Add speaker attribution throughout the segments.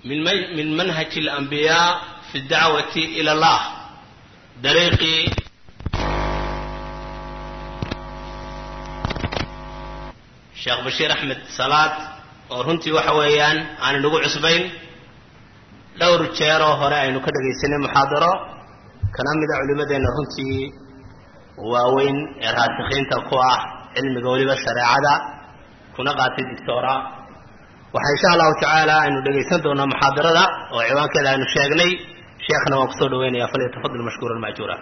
Speaker 1: min min manhaji alambiyaa fi dacwati ila allah dariiqii sheekh bashiir axmed salaad oo runtii waxa weeyaan aan inagu cusbayn dhowr jeeroo hore aynu ka dhagaysanay muxaadaro kana mida culimmadeenna runtii waaweyn ee raasikiinta ku ah cilmiga weliba shareecada kuna qaatay dictora waxaa insha allahu tacaala aynu dhegaysan doonaa muxaadarada oo ciwaankeeda aynu sheegnay sheekhna waan kusoo dhaweynaya falyatafadal mashkuuran majuura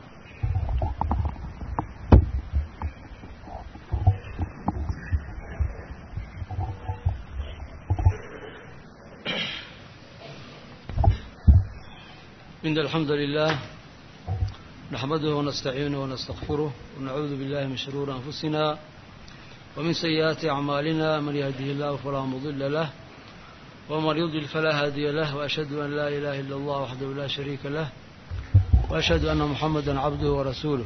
Speaker 2: إن الحمد لله نحمده ونستعينه ونستغفره ونعوذ بالله من شرور أنفسنا ومن سيئات أعمالنا من يهده الله فلا مضل له ومن يضلل فلا هادي له وأشهد أن لا إله إلا الله وحده لا شريك له وأشهد أن محمدا عبده ورسوله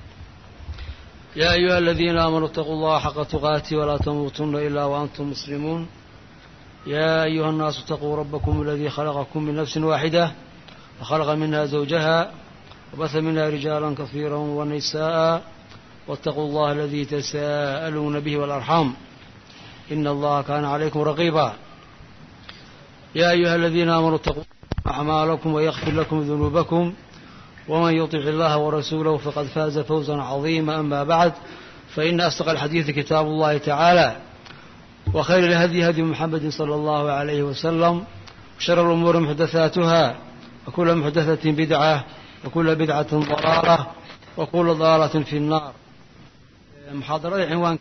Speaker 2: يا أيها الذين آمنوا اتقوا الله حق تقاته ولا تموتن إلا وأنتم مسلمون يا أيها الناس اتقوا ربكم الذي خلقكم من نفس واحدة وخلق منها زوجها وبث منها رجالا كثيرا ونساء واتقوا الله الذي تساءلون به والأرحام إن الله كان عليكم رقيبا يا أيها الذين آمنوا اتقوا أعمالكم ويغفر لكم ذنوبكم ومن يطع الله ورسوله فقد فاز فوزا عظيما أما بعد فإن أصدق الحديث كتاب الله تعالى وخير الهدي هدي محمد صلى الله عليه وسلم وشر الأمور محدثاتها وكل محدثة بدعة وكل بدعة ضلالة وكل ضلالة في النار محاضرة عنوان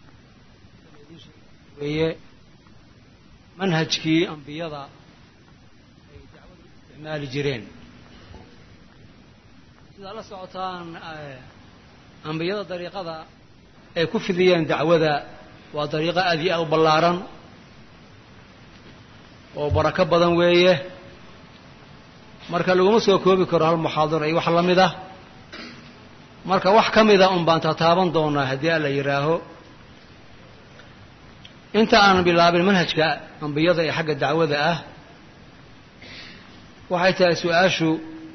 Speaker 2: manhajkii ambiyada ay dacwada u isticmaali jireen sidaa la socotaan ambiyada dariiqada ay ku fidiyeen dacwada waa dariiqo aad iyo aad u ballaaran oo barako badan weeye marka laguma soo koobi karo hal muxaadaro iyo wax la mid ah marka wax ka mida un baan tataaban doonaa haddii alla yidhaaho inta aanan bilaabin manhajka ambiyada ee xagga dacwada ah waxay tahay su-aashu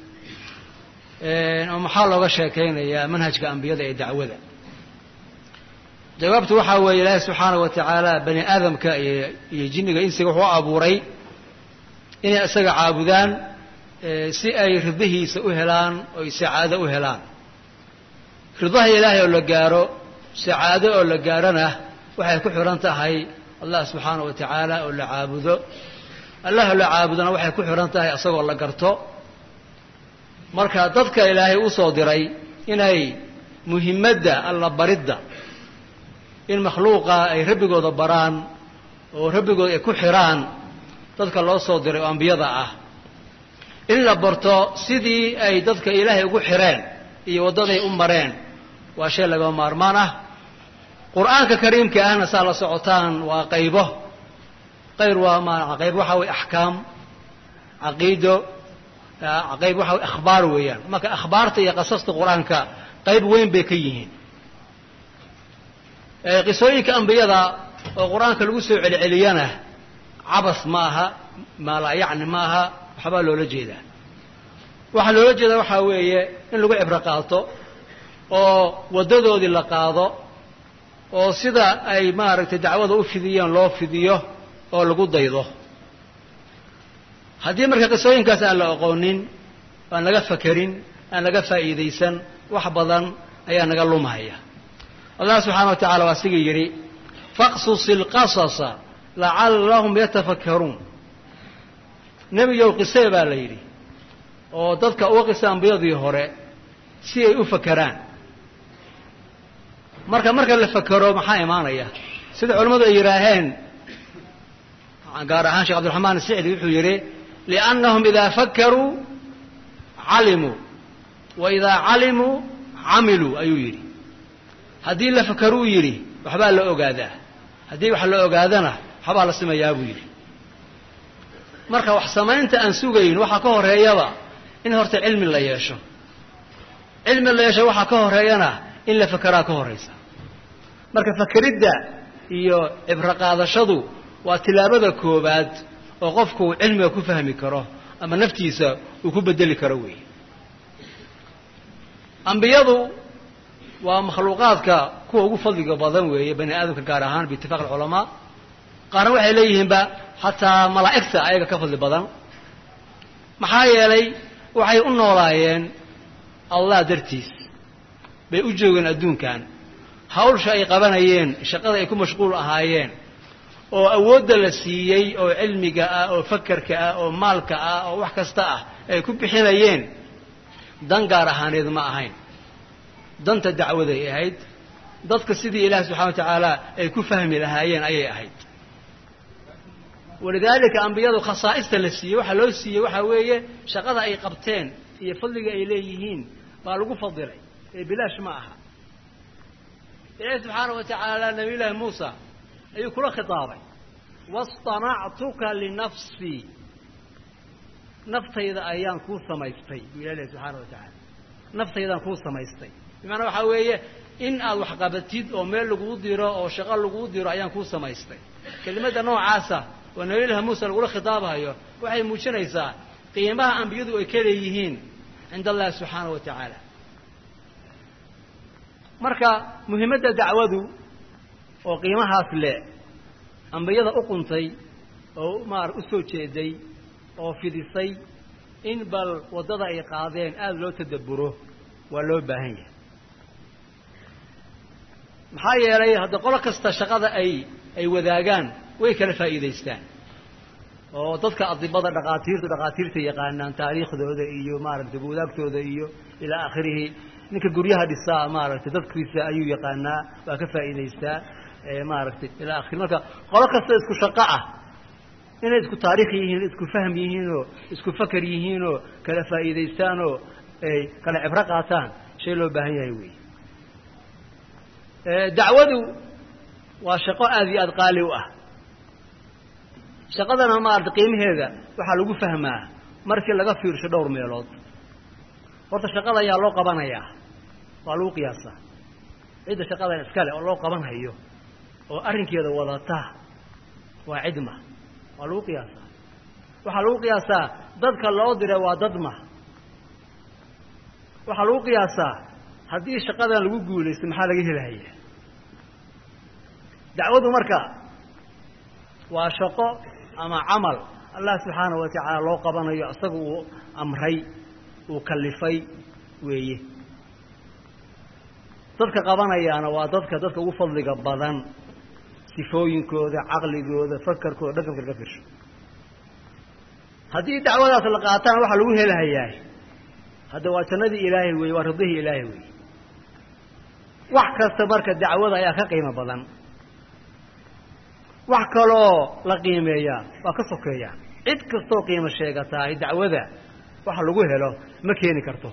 Speaker 2: oo maxaa looga sheekaynayaa manhajka ambiyada ee dacwada jawaabtu waxaa weeye ilaahi subxaana wa tacaala bani aadamka iyo jinniga insiga wuxuu abuuray inay isaga caabudaan si ay ridahiisa u helaan oo ay sacaado u helaan ridaha ilaahay oo la gaaro sacaado oo la gaarona waxay ku xihan tahay allah subxaana wa tacaala oo la caabudo allah oo la caabudona waxay ku xihan tahay isagoo la garto marka dadka ilaahay u soo diray inay muhimadda alla baridda in makhluuqa ay rabbigooda baraan oo rabbigooda ay ku xidhaan dadka loo soo diray oo ambiyada ah in la barto sidii ay dadka ilaahay ugu xidheen iyo waddaday u mareen waa shay lagama maarmaan ah qur-aanka kariimka ahna saa la socotaan waa qaybo qayr waa ma qayb waxaa weye axkaam caqiido qayb waxa weye akhbaar weeyaan marka akhbaarta iyo qasasta qur-aanka qayb weyn bay ka yihiin qisooyinka ambiyada oo qur-aanka lagu soo celceliyana cabas ma aha maalaa yacni ma aha waxbaa loola jeedaa waxaa loola jeedaa waxaa weeye in lagu cibro qaato oo waddadoodii la qaado oo sida ay maaragtay dacwada u fidiyeen loo fidiyo oo lagu daydo haddii marka qisooyinkaas aan la aqoonin aan laga fakerin aan laga faa'iidaysan wax badan ayaa naga lumahaya allah subxaana wa tacala waa siga yidhi faqsus ilqasasa lacallahum yatafakkaruun nebigow qisee baa la yidhi oo dadka uga qisa ambiyadii hore si ay u fakeraan marka marka la fakero maxaa imaanaya sida culimmadu ay yidhaaheen gaar ahaan sheekh abdiraxmaan sicdi wuxuu yidhi liannahum idaa fakaruu calimuu wa idaa calimuu camiluu ayuu yidhi haddii la fakeruu yidhi waxbaa la ogaadaa haddii wax la ogaadana waxbaa la simayaa buu yidhi marka wax samaynta aan sugayn waxaa ka horeeyaba in horta cilmi la yeesho cilmi la yeesho waxaa ka horeeyana in la fakeraa ka horaysa marka fakeridda iyo cibro qaadashadu waa tilaabada koowaad oo qofku uu cilmiga ku fahmi karo ama naftiisa uu ku bedeli karo weeye ambiyadu waa makhluuqaadka kuwa ugu fadliga badan weeye bani aadamka gaar ahaan biitifaaq alculamaa qaarna waxay leeyihiinba xataa malaa'igta ayaga ka fadli badan maxaa yeelay waxay u noolaayeen allah dartiis bay u joogeen adduunkan hawsha ay qabanayeen shaqada ay ku mashquul ahaayeen oo awoodda la siiyey oo cilmiga ah oo fakarka ah oo maalka ah oo wax kasta ah ay ku bixinayeen dan gaar ahaaneed ma ahayn danta dacwaday ahayd dadka sidii ilaahi subxana wa tacaala ay ku fahmi lahaayeen ayay ahayd walidaalika ambiyadu khasaa'ista la siiyey waxaa loo siiyey waxaa weeye shaqada ay qabteen iyo fadliga ay leeyihiin baa lagu fadilay ee bilaash ma aha ilaahi subxaana wa tacaala nabiy llaahi muusa ayuu kula khitaabay wastanactuka linafsii naftayda ayaan kuu samaystay buu ilah ilahi subxaana wa tacaala naftaydaan kuu samaystay bimacnaa waxaa weeye in aad wax qabatid oo meel laguu diro oo shaqo laguu diro ayaan kuu samaystay kelimadda noocaasa oo nabiyullahi muuse lagula khitaabayo waxay muujinaysaa qiimaha ambiyadu ay ka leeyihiin cinda allahi subxaana wa tacaala marka muhimmadda dacwadu oo qiimahaas le ambiyada u quntay oo maar u soo jeeday oo fidisay in bal waddada ay qaadeen aada loo tadabburo waa loo baahan yahay maxaa yeelay hadda qolo kasta shaqada ay ay wadaagaan way kala faa'iidaystaan oo dadka adibada dhaqaatiirta dhaqaatiirta yaqaanaan taariikhdooda iyo maaragtay buudaagtooda iyo ilaa aakhirihi ninka guryaha dhisaa maaragtay dadkiisa ayuu yaqaanaa waa ka faa'iidaystaa maaragtay ilaa akhiri marka qolo kasta isku shaqo ah inay isku taariikh yihiin isku fahm yihiinoo isku fakar yihiinoo kala faa'iidaystaanoo ay kala cibro qaataan shay loo baahan yahay wey dacwadu waa shaqo aada iyo aada qaali u ah shaqadana maarata qiimaheeda waxaa lagu fahmaa markii laga fiirsho dhowr meelood horta shaqada ayaa loo qabanayaa waa lagu qiyaasaa cidda shaqadan iskale oo loo qabanhayo oo arrinkeeda wadata waa cidma waa lagu qiyaasaa waxaa lagu qiyaasaa dadka loo diray waa dadma waxaa lagu qiyaasaa haddii shaqadan lagu guulaysto maxaa laga helaya dacwadu marka waa shaqo ama camal allah subxaanahu wa tacaala loo qabanayo isaga uu amray uu kallifay weeye dadka qabanayaana waa dadka dadka ugu fadliga badan sifooyinkooda caqligooda fakarkooda dhaqanka laga firsho haddii dacwadaas la qaatana waxaa lagu helahayaa hadda waa jannadii ilaahay weeye waa ridihii ilaahay weeye wax kasta marka dacwada ayaa ka qiimo badan wax kaloo la qiimeeyaa waa ka sokeeya cid kastoo qiimo sheegatahay dacwada waxa lagu helo ma keeni karto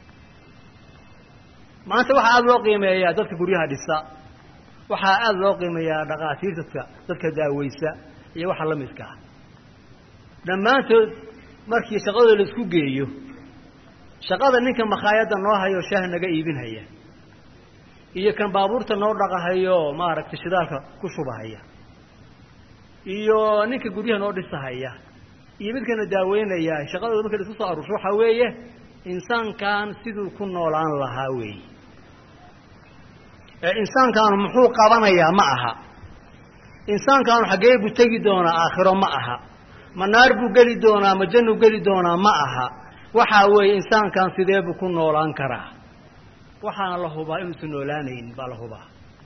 Speaker 2: maanta waxaa aada loo qiimeeyaa dadka guryaha dhisa waxaa aada loo qiimeeyaa dhaqaatiirtadka dadka daaweysa iyo waxa la midka ah dhammaantood markii shaqadooda la isku geeyo shaqada ninka makhaayadda noo hayo shaah naga iibinhaya iyo kan baabuurta noo dhaqahayo maaragtay shidaalka ku shubahaya iyo ninka guryaha noo dhisahaya iyo midkana daaweynaya shaqadooda marka la isku soo aruursho waxaa weeye insaankan siduu ku noolaan lahaa weeye ee insaankaanu muxuu qabanayaa ma aha insaankaanu xaggee buu tegi doonaa aakhiro ma aha ma naar buu geli doonaa ma jannuu geli doonaa ma aha waxaa weeye insaankan sidee buu ku noolaan karaa waxaana la hubaa inuusan noolaanayn baa la hubaa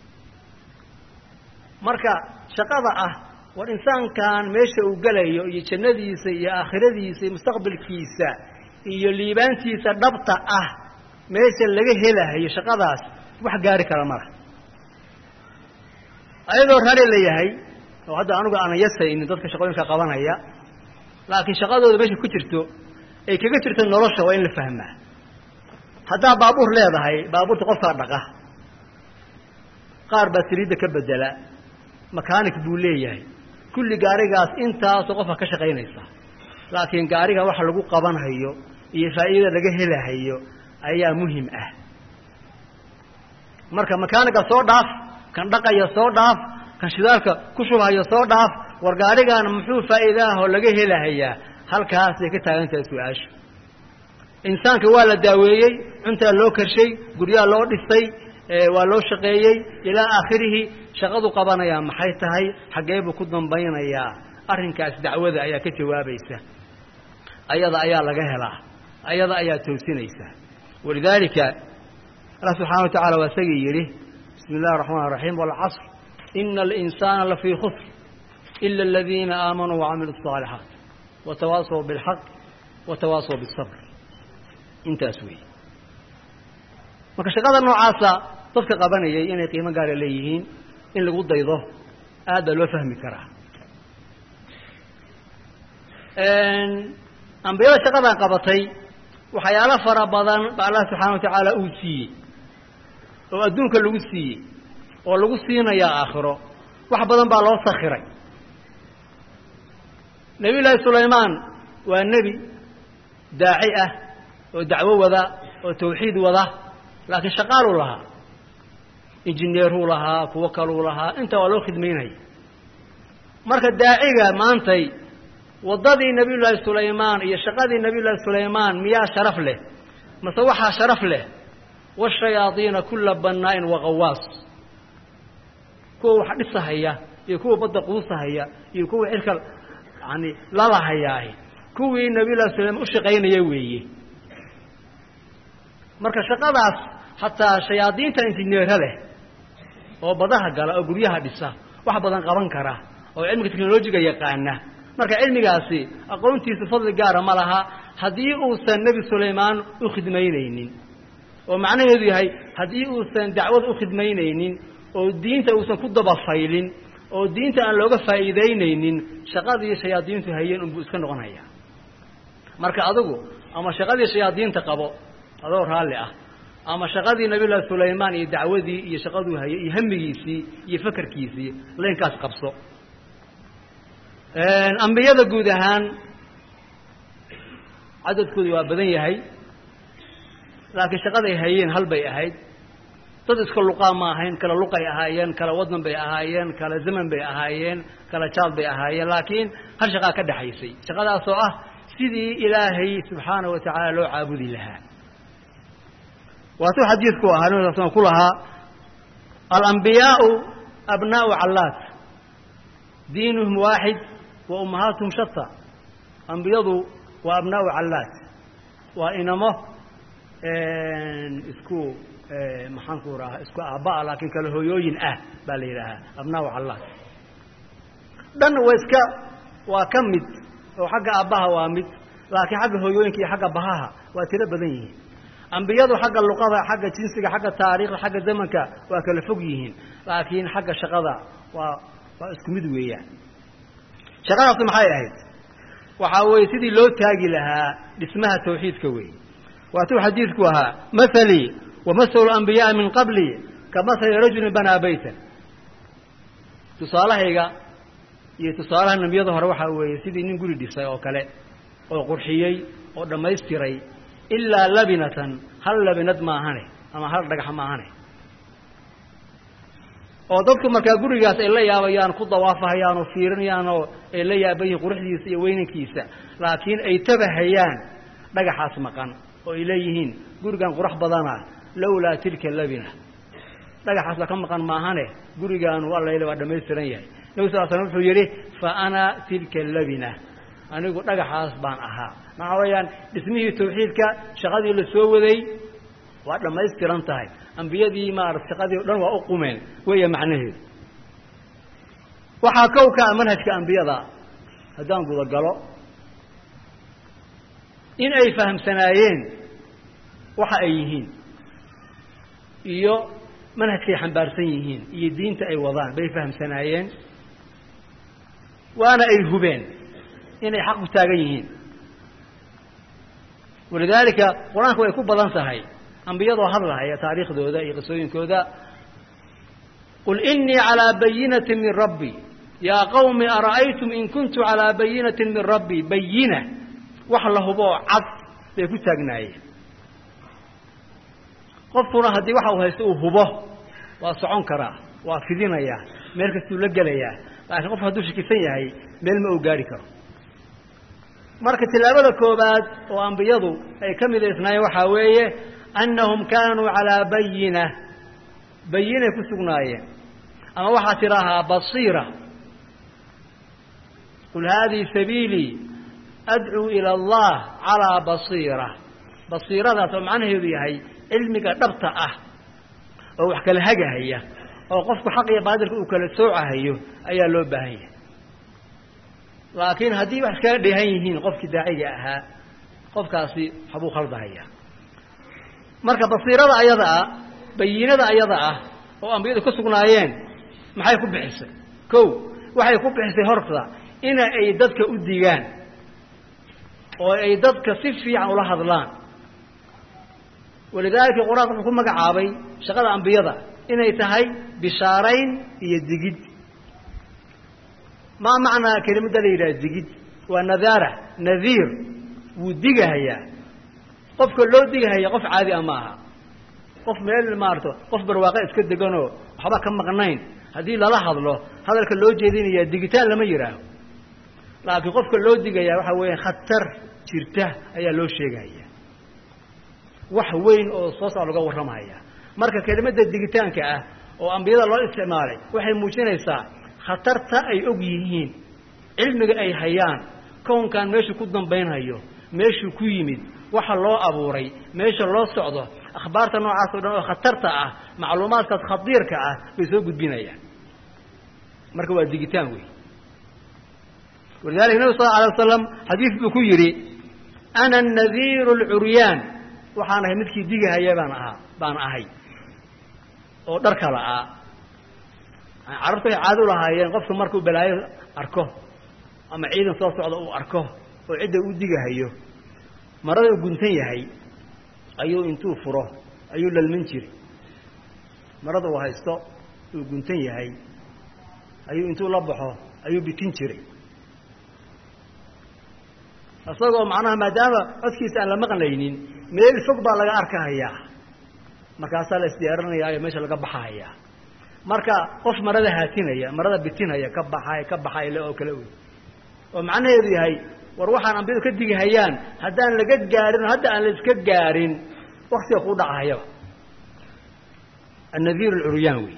Speaker 2: marka shaqada ah war insaankan meesha uu gelayo iyo jannadiisa iyo aakhiradiisa iyo mustaqbalkiisa iyo liibaantiisa dhabta ah meesha laga helahayo shaqadaas wax gaari kara mala ayadoo rari la yahay oo hadda anugu aanan yasaynin dadka shaqooyinka qabanaya laakiin shaqadooda meesha ku jirto ay kaga jirto nolosha waa in la fahmaa haddaa baabuur leedahay baabuurta qofkaa dhaqa qaar baa saliidda ka bedela makaanik buu leeyahay kulli gaarigaas intaasoo qofka ka shaqaynaysa laakiin gaariga waxa lagu qabanhayo iyo faa'iidada laga helahayo ayaa muhim ah marka makaaniga soo dhaaf kan dhaqaya soo dhaaf kan shidaalka ku shubhayo soo dhaaf war gaadhigan muxuu faa'iidaahoo laga helahayaa halkaasay ka taagan tahay su-aasha insaanka waa la daaweeyey cuntaa loo karshay guryaa loo dhisay waa loo shaqeeyey ilaa aakhirihi shaqadu qabanayaa maxay tahay xaggee buu ku dambaynayaa arrinkaas dacwada ayaa ka jawaabaysa ayada ayaa laga helaa ayada ayaa toosinaysa walidaalika allah subxana wa tacala waa isagii yidhi bismi illahi araxmaan araxiim walcasr ina alinsaana lafii khusr ila aladiina aamanuu wacamiluu الصaalixaat watawaasaw biاlxaq watawaasaw biالsabr intaas weeye marka shaqada noocaasa dadka qabanayay inay qiimo gaara leeyihiin in lagu daydo aad baa loo fahmi karaa ambiyada shaqadan qabatay waxyaalo fara badan ba allah subxaana wa tacaala uu siiyey oo adduunka lagu siiyey oo lagu siinayaa aakhiro wax badan baa loo sakhiray nebiy llaahi sulaymaan waa nebi daaci ah oo dacwo wada oo tawxiid wada laakiin shaqaaluu lahaa injineeruu lahaa kuwo kaluu lahaa intaa waa loo khidmaynaya marka daaciga maantay waddadii nebiy llaahi sulaymaan iyo shaqadii nebiy llaahi sulaymaan miyaa sharaf leh mase waxaa sharaf leh washayaadiina kulla bannaa'in waqawaas kuwa wax dhisahaya iyo kuwa badda quusahaya iyo kuwa cirka yani lalahayaah kuwii nebiy llahi sulaymaan u shaqaynaya weeye marka shaqadaas hataa shayaadiinta injineera leh oo badaha gala oo guryaha dhisa wax badan qaban kara oo cilmiga technolojiga yaqaana marka cilmigaasi aqoontiisa fadli gaara ma laha haddii uusan nebi sulaymaan u khidmaynaynin oo macnaheedu yahay haddii uusan dacwad u khidmaynaynin oo diinta uusan ku dabafaylin oo diinta aan looga faa'iidaynaynin shaqadii shayaadiintu hayeen unbuu iska noqonaya marka adigu ama shaqadii shayaadiinta qabo adoo raalli ah ama shaqadii nabiy llahi sulaymaan iyo dacwadii iyo shaqaduu hayay iyo hamigiisii iyo fakerkiisii laynkaas qabso ambiyada guud ahaan cadadkoodu waa badan yahay laakiin shaqaday hayeen hal bay ahayd dad iska luqaa ma ahayn kala luqay ahaayeen kala wadan bay ahaayeen kala zaman bay ahaayeen kala jaal bay ahaayeen laakiin hal shaqaa ka dhexaysay shaqadaasoo ah sidii ilaahay subxaana wa tacaala loo caabudi lahaa waatuu xadiidku ahaa nabi sal ku lahaa alambiyaau abnaau callaat diinuhum waaxid wa ummahaatuhum shata ambiyadu waa abnaau callaat waa inamo isku maxaanku raha isku aabba'a laakiin kale hooyooyin ah baa la yidhaahaa abnaau callaat dhan waa iska waa ka mid oo xagga aabbaha waa mid laakiin xagga hooyooyinka iyo xagga bahaha waa tiro badan yihiin ambiyadu xagga luqada xagga jinsiga xagga taariikhda xagga zamanka waa kala fog yihiin laakiin xagga shaqada waa waa isku mid weeyaan shaqadaasi maxay ahayd waxaa weeye sidii loo taagi lahaa dhismaha tawxiidka weeye waatuu xadiidku ahaa mahalii wa mahalu ambiyaai min qabli ka mahali rajulin banaa baytan tusaalahayga iyo tusaalaha nebiyada hore waxaa weeye sidii nin guri dhisay oo kale oo qurxiyey oo dhammaystiray ilaa labinatan hal labinad maahane ama hal dhagax maahane oo dadku markaa gurigaas ay la yaabayaan ku dawaafahayaan oo fiirinayaan oo ay la yaaban yihiin quruxdiisa iyo weynankiisa laakiin ay tabahayaan dhagaxaas maqan oo ay leeyihiin gurigan qurux badana lowlaa tilka labina dhagaxaasba ka maqan maahane gurigaanu allayla waa dhammaystiran yahay nabi sal slam wuxuu yidhi fa ana tilka labina anigu dhagaxaas baan ahaa maxaa weeyaan dhismihii tawxiidka shaqadii la soo waday waa dhammaystiran tahay ambiyadii maarata shaqadii o dhan waa u qumeen weeya macnaheedu waxaa kow ka ah manhajka ambiyada haddaan gudagalo in ay fahamsanaayeen waxa ay yihiin iyo manhajkay xambaarsan yihiin iyo diinta ay wadaan bay fahamsanaayeen waana ay hubeen inay xaq ku taagan yihiin walidaalika qur-aanku way ku badan tahay ambiyadoo hadlahaya taariikhdooda iyo qisooyinkooda qul inii calىa bayinati min rabbi yaa qawmi ara'aytum in kuntu calىa bayinati min rabbi bayina wax la huboo cad bay ku taagnaayeen qofkuna haddii waxa uu haysto uu hubo waa socon karaa waa fidinayaa meel kastuu la gelayaa
Speaker 3: laakiin qofku hadduu shakisan yahay meel ma uu gaari karo marka tilaabada koobaad oo ambiyadu ay ka midaysnaayeen waxaa weeye annahum kaanuu calaa bayina bayinay ku sugnaayeen ama waxaa tidhaahaa basiira qul haadihi sabiilii adcuu ila allah calaa basiira basiiradaas oo macnaheedu yahay cilmiga dhabta ah oo wax kala hagahaya oo qofku xaq iyo baadilka uu kala soocahayo ayaa loo baahan yahay laakiin haddii wax iskaga dheehan yihiin qofkii daaciga ahaa qofkaasi waxbuu khaldahaya marka basiirada ayada ah bayinada ayada ah oo ambiyadu ka sugnaayeen maxay ku bixisay kow waxay ku bixisay horta ina ay dadka u digaan oo ay dadka si fiican ula hadlaan walidaalika qur-aanka wuxuu ku magacaabay shaqada ambiyada inay tahay bishaarayn iyo digid maa macnaa kelimadda la yidhaha digid waa nadaara nadiir wuu digahayaa qofka loo digahaya qof caadi a ma aha qof meel maarto qof barwaaqe iska deganoo waxba ka maqnayn haddii lala hadlo hadalka loo jeedinayaa digitaan lama yidhaaho laakiin qofka loo digayaa waxaa weeya khatar jirta ayaa loo sheegaya wax weyn oo soo saar laga warramaya marka kelimadda digitaanka ah oo ambiyada loo isticmaalay waxay muujinaysaa khatarta ay og yihiin cilmiga ay hayaan kownkan meeshuu ku dambaynhayo meeshuu ku yimid waxa loo abuuray meesha loo socdo akhbaarta noocaas o dhan oo khatarta ah macluumaadkaas khadiirka ah bay soo gudbinayaan marka waa digitaan wey walidalika nabi sal lla alay wasalam xadiis buu ku yidhi ana anadiiru alcuryaan waxaan ahay midkii digahaya baan ahaa baan ahay oo dhar kala ah carabtu ay caado u lahaayeen qofka markuu balaayo arko ama ciidan soo socda uu arko oo cidda uu digahayo marada uu guntan yahay ayuu intuu furo ayuu lalmin jiray marada uu haysto uu guntan yahay ayuu intuu la baxo ayuu bitin jiray isagoo macnaha maadaama codkiisa aan la maqlaynin meel fog baa laga arkahayaa markaasaa la isdiyaarinayaayo meesha laga baxahayaa marka qof marada haatinaya marada bitinaya ka baxay ka baxay le oo kale wey oo macnaheedu yahay war waxaan ambiyadu ka digihayaan haddaan laga gaarin hadda aan la iska gaarin waktiga kuu dhacahayaba annadiir alcuryaan wey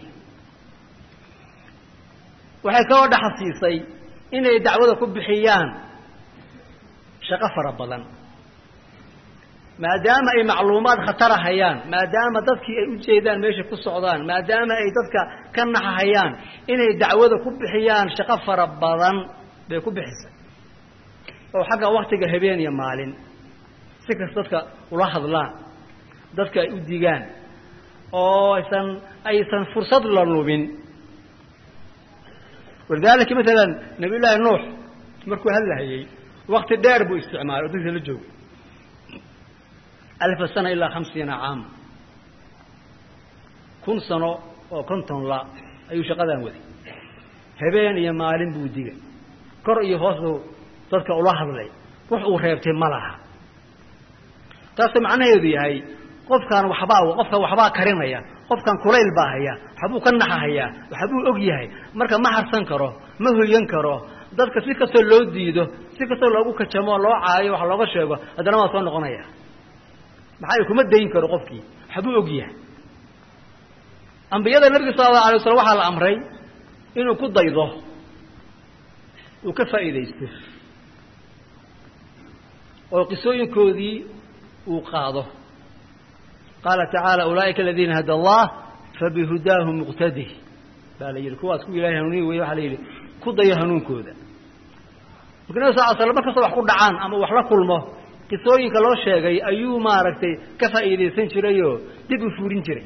Speaker 3: waxay kaloo dhaxasiisay inay dacwada ku bixiyaan shaqo fara badan maadaama ay macluumaad khatara hayaan maadaama dadkii ay u jeedaan meesha ku socdaan maadaama ay dadka ka naxahayaan inay dacwada ku bixiyaan shaqo fara badan bay ku bixisay oo xagga waktiga habeen iyo maalin si kasta dadka ula hadlaan dadka ay u digaan oo aysan aysan fursad la lubin walidaalika maalan nabiy llaahi nuux markuu hadlahayey wakti dheer buu isticmaalay oo dadka la joogay alfa sana ilaa hamsiina caama kun sano oo konton la ayuu shaqadan waday habeen iyo maalin buu digay kor iyo hoos buu dadka ula hadlay wax uu reebtay ma laha taasoo macnaheedu yahay qofkaan waxbaa qofkan waxbaa karinaya qofkan kulayl baa haya waxbuu ka naxahayaa waxbuu og yahay marka ma harsan karo ma hoyan karo dadka si kastoo loo diido si kastoo loogu kajamo loo caayo wax looga sheego haddana waa soo noqonaya maxaa kuma dayn karo qofkii waxbuu og yahay ambiyada nabiga sala allahu alay waslam waxaa la amray inuu ku daydo uu ka faa'iidaysto oo qisooyinkoodii uu qaado qaala tacaala ulaa'ika aladiina hada allah fabihudaahu muqtadih baa la yidhi kuwaas ku ilahay hanuuniyi wey waxaa la yidhi ku dayo hanuunkooda marka nabi sal l slam mar kastoo wax ku dhacaan ama wax la kulmo qisooyinka loo sheegay ayuu maaragtay ka faa'iidaysan jirayoo dib u fuurin jiray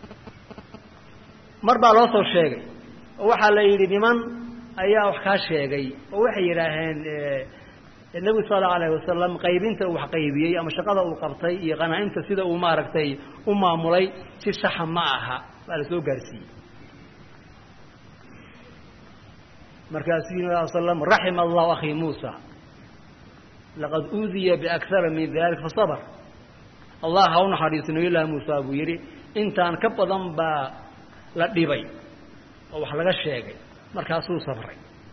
Speaker 3: mar baa loo soo sheegay oo waxaa la yidhi niman ayaa wax kaa sheegay oo waxay yidhaaheen nebigu sal allau alayh wasalam qaybinta uu wax qaybiyey ama shaqada uu qabtay iyo qanaa'imta sida uu maaragtay u maamulay si saxa ma aha baa la soo gaarsiiyey markaasuu yii sal slam raxima allahu akhii muusa laqad uudiya biakara min dalik fasabr allah ha u naxariiso nabiyullaahi muusa buu yidhi intaan ka badan baa la dhibay oo wax laga sheegay markaasuu sabray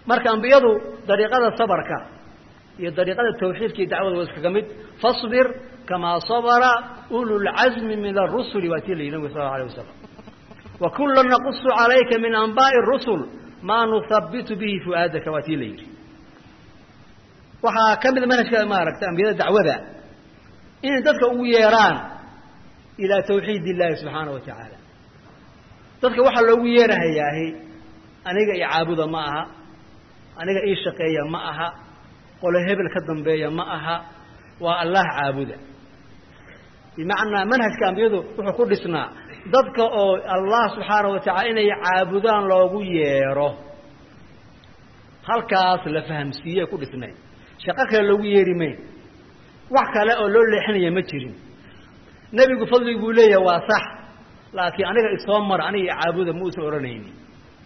Speaker 3: marka ambiyadu dariiqada sabarka iyo dariiqada tawxiidka iyo dacwada waa iskaga mid fasbir kamaa sabara ululcazmi min arusuli waa tii la yidhi nabig sal allau alay wasalam wa kulan naqusu calayka min anbaa'i rusul maa nuhabitu bihi fu'aadaka waa tii la yidhi waxaa ka mid manhajka maaragta ambiyada dacwada inay dadka ugu yeeraan ilaa tawxiid illahi subxaana wa tacaala dadka waxaa loogu yeerahayaahi aniga io caabuda ma aha aniga ii shaqeeya ma aha qolo hebel ka dambeeya ma aha waa allah caabuda bimacnaa manhajka ambiyadu wuxuu ku dhisnaa dadka oo allah subxaana wa tacala inay caabudaan loogu yeero halkaas la fahamsiiyey ku dhisnayd shaqo kale loogu yeeri mayn wax kale oo loo leexinaya ma jirin nebigu fadligu buu leeyahay waa sax laakiin aniga isoo mar aniga i caabuda ma uusan odhanaynin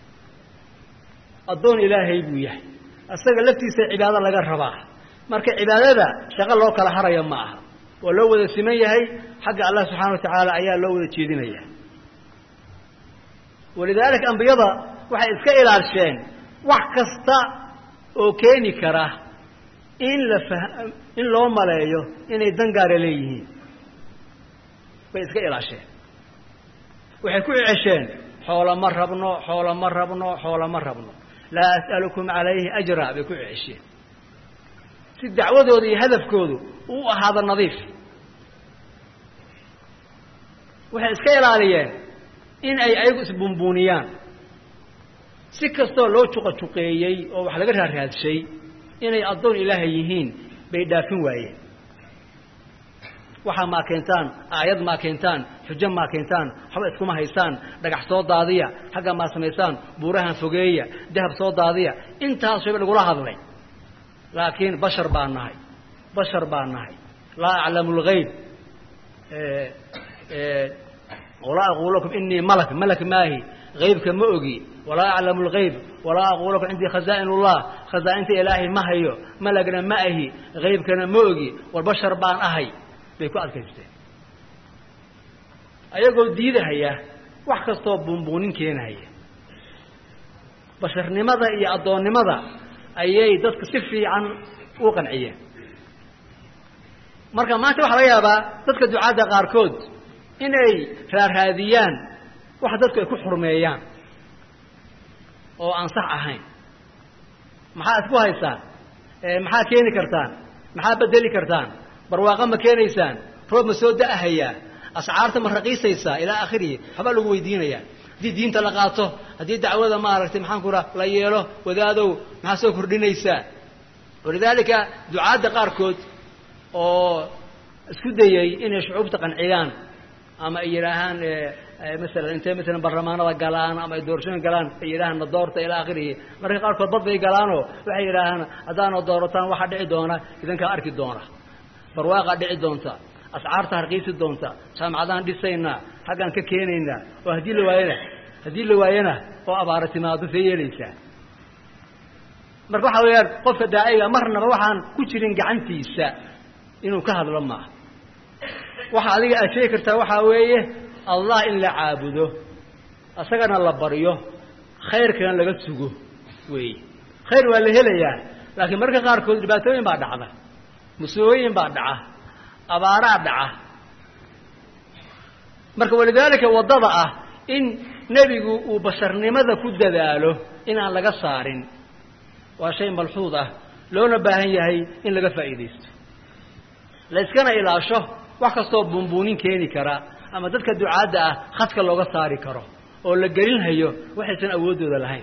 Speaker 3: addoon ilaahay buu yahay isaga laftiisa cibaado laga rabaa marka cibaadada shaqo loo kala haraya ma aha waa loo wada siman yahay xagga allah subxaana wa tacaala ayaa loo wada jeedinaya walidaalika ambiyada waxay iska ilaalsheen wax kasta oo keeni kara in la fa in loo maleeyo inay dangaara leeyihiin bay iska ilaasheen waxay ku cesheen xoola ma rabno xoola ma rabno xoola ma rabno laa as'alukum calayhi ajra bay ku cesheen si dacwadooda iyo hadafkoodu uu ahaado nadiif waxay iska ilaaliyeen in ay ayagu isbunbuuniyaan si kastoo loo juqajuqeeyey oo wax laga raaraadshay inay addoon ilaahay yihiin bay dhaafin waayeen waxaa maa keentaan aayad maa keentaan xujo maa keentaan waxba iskuma haysaan dhagax soo daadiya xagga maa samaysaan buurahan fogeeya dahab soo daadiya intaas wayba lagula hadlay laakiin bashar baa nahay bashar baa nahay laa aclamu lgayb walaa aqulu lakum inii malak malak maahi haybka ma ogi walaa aclamu lgayb walaa aqulu lakum cindii khazaa'in ullah khazaa'inta ilaahay ma hayo malagna ma ahi haybkana ma ogi war bashar baan ahay bay ku adkaysteen ayagoo diidahaya wax kastoo buunbuunin keenahaya basharnimada iyo addoonnimada ayay dadka si fiican u qanciyeen marka maanta waxaa laga yaabaa dadka ducaadda qaarkood inay raaraadiyaan wax dadku ay ku xurmeeyaan oo aan sax ahayn maxaa isku haysaan maxaa keeni kartaan maxaa bedeli kartaan barwaaqo ma keenaysaan roob ma soo da'ahayaa ascaarta ma raqiisaysaa ilaa akhirihi waxbaa lagu weydiinayaa haddii diinta la qaato haddii dacwada maaragtay maxaan ku raa la yeelo wadaadow maxaa soo kordhinaysaa walidaalika ducaadda qaarkood oo isku dayey inay shucuubta qanciyaan ama ay yidhaahaan masalan intay masalan barlamaanada galaan ama ay doorashooyin galaan ay yidhahaan na doorta ilaa akhirihi marka qaarkood bad bay galaanoo waxay yidhaahaan haddaana doorataan waxaa dhici doona idinkaa arki doona barwaaqaa dhici doonta ascaarta harqiisi doonta jaamacadaan dhisaynaa xaggaan ka keenaynaa oo haddii la waayana haddii la waayana oo abaara timaado see yeelaysaa marka waxa weeyaan qofka daaciga marnaba waxaan ku jirin gacantiisa inuu ka hadlo maaha waxa adiga aad sheegi kartaa waxaa weeye allah in la caabudo isagana la baryo khayrkana laga sugo weeye khayr waa la helayaa laakiin mararka qaarkood dhibaatooyin baa dhacda musiibooyin baa dhaca abaaraa dhaca marka walidaalika waddada ah in nebigu uu basharnimada ku dadaalo inaan laga saarin waa shay malxuud ah loona baahan yahay in laga faa'iidaysto la iskana ilaasho wax kastoo buunbuunin keeni kara ama dadka ducaadda ah khadka looga saari karo oo la gelinhayo waxaysan awooddooda lahayn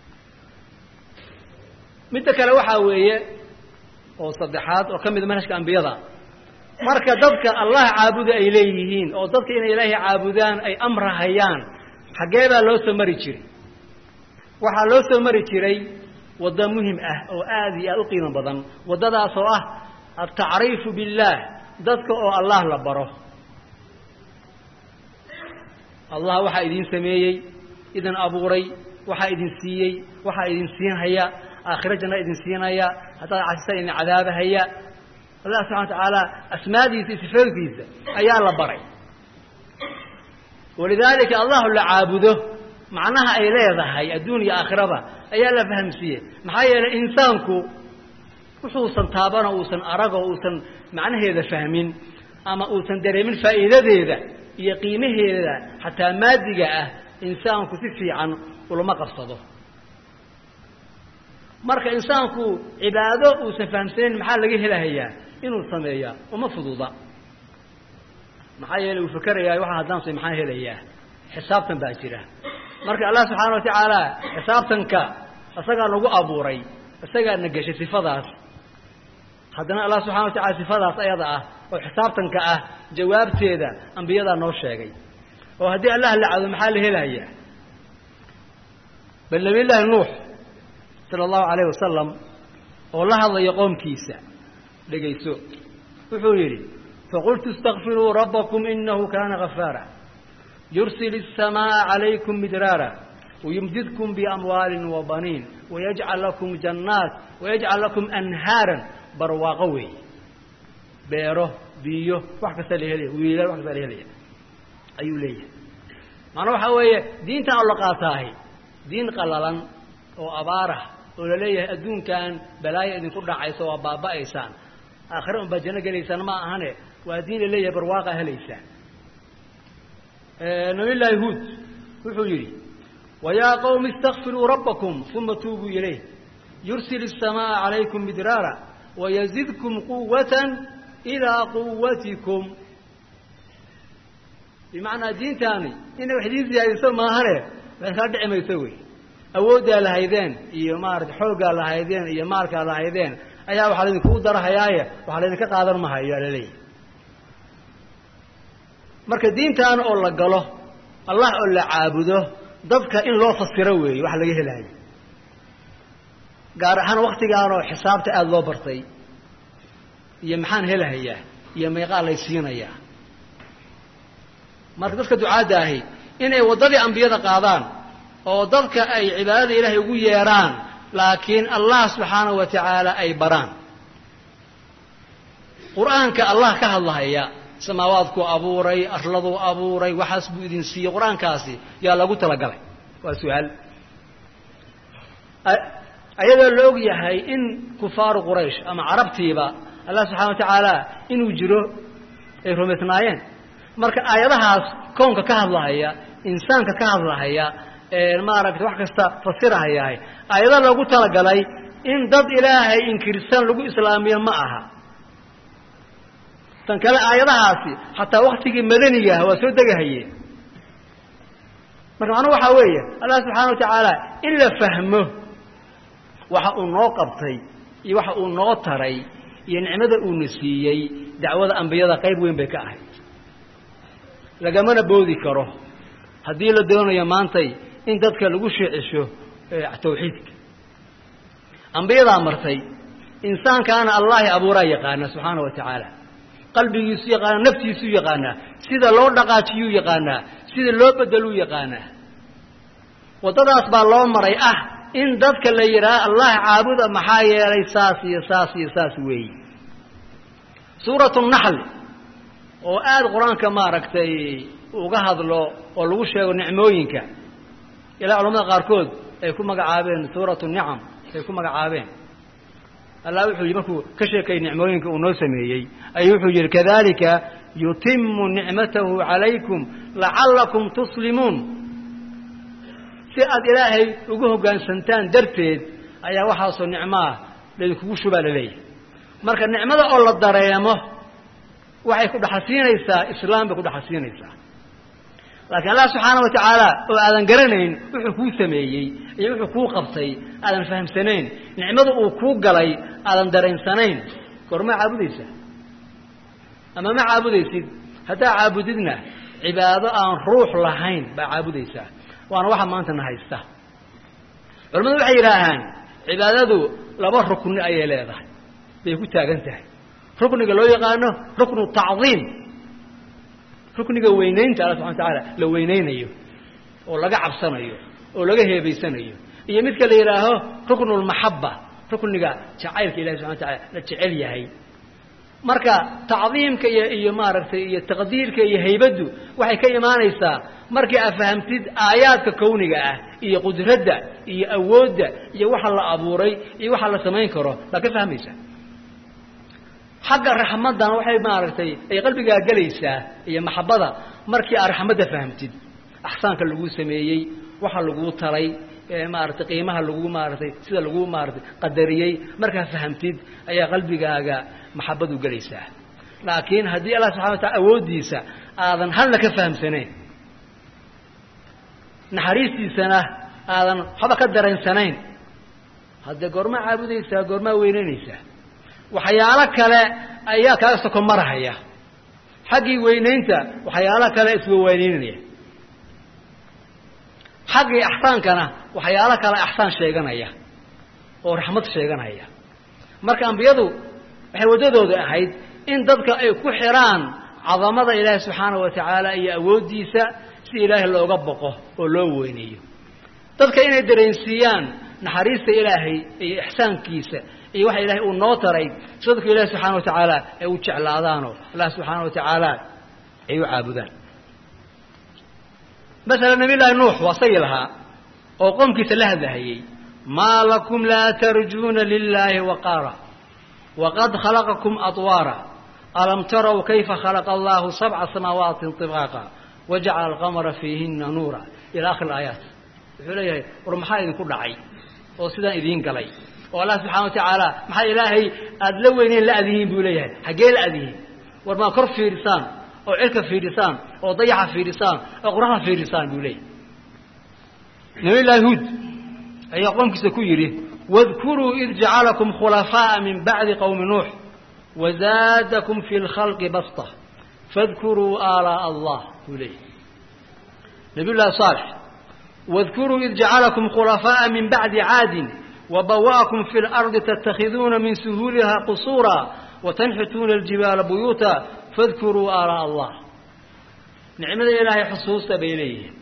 Speaker 3: midda kale waxaa weeye oo saddexaad oo ka mid manhajka ambiyada marka dadka allah caabuda ay leeyihiin oo dadka inay ilaahay caabudaan ay amrahayaan xaggee baa loo soo mari jiray waxaa loo soo mari jiray waddo muhim ah oo aada iyo aada u qiimo badan waddadaas oo ah altacriifu billaah dadka oo allah la baro allah waxaa idin sameeyey idin abuuray waxaa idin siiyey waxaa idin siinhaya aakhiro janna idin siinaya haddaad casisaan idin cadaabahaya allah subxana wa tacaala asmaadiisa iyo sifaadkiisa ayaa la baray walidaalika allahu la caabudo macnaha ay leedahay adduun iyo aakhiraba ayaa la fahamsiiyey maxaa yeelay insaanku wuxuusan taabano uusan aragoo uusan macnaheeda fahmin ama uusan dareemin faa'iidadeeda iyo qiimaheeda xataa maadiga ah insaanku si fiican ulama qabsado marka insaanku cibaado uusan fahamsanayn maxaa laga helahayaa inuu sameeyaa uma fududa maxaa yeelay uu fakerayaa waxa haddaan say maxaa helayaa xisaabtan baa jira marka allah subxaana wa tacaala xisaabtanka isagaa nagu abuuray isagaa na geshay sifadaas haddana allah subxana wa tacala sifadaas ayada ah oo xisaabtanka ah jawaabteeda ambiyadaa noo sheegay oo haddii allah la cado maxaa la helayaa bal nabiy llaahi nuux sala allahu calayh wasalam oo la hadlaya qoomkiisa dhegayso wuxuu yidhi faqultu istakfiruu rabbakum inahu kaana gafaara yursil الsamaaءa calaykum midraara wayumdidkum biamwaalin wabaniin wayajcal lakum jannaat wayajcal lakum anhaaran barwaaqo weeye beero biyo wax kasta la helaya wiilal wax kasta la helaya ayuu leeyahay macnaa waxaa weeye diintan oo la qaataahi diin qalalan oo abaarah oo la leeyahay adduunkan balaayo idinku dhacayso waa baaba'aysaan aakhire un baad janno gelaysaan ma ahane waa diin la leeyahay barwaaqa helaysaan nabiy llaahi huud wuxuu yidhi wayaa qowmi istakfiruu rabbakum uma tuubuu ilayh yursil الsamaaءa calaykum midraara wayazidkum quwata ilaa quwatikum bimacnaa diintaani inay wax idiin siyaadiso maahane wax kaa dhici mayso wey awooddaa lahaydeen iyo maarata xooggaa lahaydeen iyo maalkaa lahaydeen ayaa waxaa laydinkugu darahayaaye waxaa laydinka qaadan mahayo aa laleeyahy marka diintaana oo la galo allah oo la caabudo dadka in loo fasiro weeye wax laga helayo gaar ahaan waktigaanoo xisaabta aada loo bartay iyo maxaan helahayaa iyo meeqaa lay siinayaa marka dadka ducaadda ahi inay waddadii ambiyada qaadaan oo dadka ay cibaadada ilaahay ugu yeedhaan laakiin allah subxaanahu wa tacaala ay baraan qur-aanka allah ka hadlahaya samaawaadkuu abuuray arladuu abuuray waxaas buu idin siiyey qur-aankaasi yaa lagu talagalay waa su-aal ayadoo la og yahay in kufaaru quraysh ama carabtiiba allah subxana wa tacaala inuu jiro ay rumaysnaayeen marka aayadahaas kownka ka hadlahaya insaanka ka hadlahaya maaragtay wax kasta fasirahayahay aayado loogu talagalay in dad ilaahay inkirsan lagu islaamiyo ma aha tan kale aayadahaasi xataa waktigii madanigaah waa soo degahayeen marka macnuhu waxaa weeye allah subxaana wa tacaala in la fahmo waxa uu noo qabtay iyo waxa uu noo taray iyo nicmada uuna siiyey dacwada ambiyada qayb weyn bay ka ahayd lagamana boodi karo haddii la doonayo maantay in dadka lagu sheecisho tawxiidka ambiyadaa martay insaankaana allahi abuuraa yaqaana subxaana wa tacaala qalbigiisu yaqaanaa naftiisuu yaqaanaa sida loo dhaqaajiyuu yaqaanaa sida loo bedeluu yaqaanaa waddadaas baa loo maray ah in dadka la yidhaaha allah caabuda maxaa yeelay saas iyo saas iyo saas weeye suuratu naxl oo aada qur-aanka maaragtay uga hadlo oo lagu sheego nicmooyinka ilaa culamada qaarkood ay ku magacaabeen suuratu nicam ay ku magacaabeen allah wuxuu yidhi markuu ka sheekayay nicmooyinka uu noo sameeyey ayuu wuxuu yidhi kadalika yutimu nicmatahu calaykum lacallakum tuslimuun si aada ilaahay ugu hoggaansantaan darteed ayaa waxaasoo nicmoah laydinkugu shubaa la leeyahay marka nicmada oo la dareemo waxay ku dhaxasiinaysaa islaam bay ku dhaxasiinaysaa laakiin allah subxaana wa tacaala oo aadan garanayn wuxuu kuu sameeyey iyo wuxuu kuu qabtay aadan fahamsanayn nicmada uu kuu galay aadan dareensanayn goormaa caabudaysaa ama ma caabudaysid haddaa caabudidna cibaado aan ruux lahayn baa caabudaysaa waana waxa maanta na haysta culamadu waxay yidhaahaan cibaadadu laba rukni ayay leedahay bay ku taagan tahay rukniga loo yaqaano ruknu tacdiim rukniga weynaynta alla subxana watacaala la weynaynayo oo laga cabsanayo oo laga heebaysanayo iyo midka la yidhaaho ruknu lmaxaba rukniga jacaylka ilahi subxana wataala la jecel yahay marka tacdiimka iyo iyo maaragtay iyo taqdiirka iyo haybaddu waxay ka imaanaysaa markii aad fahamtid aayaadka kawniga ah iyo qudradda iyo awoodda iyo waxa la abuuray iyo waxa la samayn karo baad ka fahmaysaa xagga raxmaddan waxay maaragtay ay qalbigaa gelaysaa iyo maxabada markii aad raxmadda fahamtid axsaanka laguu sameeyey waxa laguu talay maaratay qiimaha lagu maaratay sida lagu maaratay qadariyey markaa fahamtid ayaa qalbigaaga maxabadu gelaysaa laakiin haddii allah subxana wa taala awooddiisa aadan halna ka fahamsanayn naxariistiisana aadan waxba ka dareensanayn haddee goormaa caabudaysaa goormaa weynaynaysaa waxyaalo kale ayaa kaaga soko marahaya xaggii weynaynta waxyaalo kale iswa weynaynaya xaggii axsaankana waxyaalo kale axsaan sheeganaya oo raxmad sheeganaya marka ambiyadu waxay waddadooda ahayd in dadka ay ku xidhaan cadamada ilaahi subxaanahu wa tacaala iyo awooddiisa si ilaahay looga boqo oo loo weyneeyo dadka inay dareensiiyaan naxariista ilaahay iyo ixsaankiisa iyo waxa ilaahay uu noo taray si dadku ilaahi subxaana wa tacaala ay u jeclaadaanoo allah subxaana wa tacaala ay u caabudaan masala nabiy llaahi nuux waa sagi lahaa oo qoomkiisa la hadlahayey maa lakum laa tarjuuna lilaahi waqaara waqad khalaqakum adwaara alam taraw kayfa khalaqa allahu sabca samaawaati طibaaqa wajacala alqamara fiihina nuura ila akhir aayaat wuxuu leeyahay war maxaa idinku dhacay oo sidaan idiin galay oo allah subxana wa tacaala maxaa ilaahay aada la weyneyn la adihiin buu leeyahay xaggee la adihiin war maa kor fiidhisaan oo cirka fiidhisaan oo dayaxa fiidhisaan oo qoraxda fiidhisaan buu leeyahay nabiy llaahi huud ayaa qoomkiisa ku yidhi wadkuruu id jacalakum khulafaaءa min bacdi qowmi nuux wazaadakum fi lkhalqi basta fadkuruu aalaaء allah buu leeyahay nabiy llahi saalix wadkuruu id jacalakum khulafaaءa min bacdi caadin wabawa'akum fi اlardi tatakhiduuna min suhuuliha qusuura watanxituuna aljibaala buyuuta fadkuruu aalaaء allah nicmada ilaahay xusuusta bay leeyihiin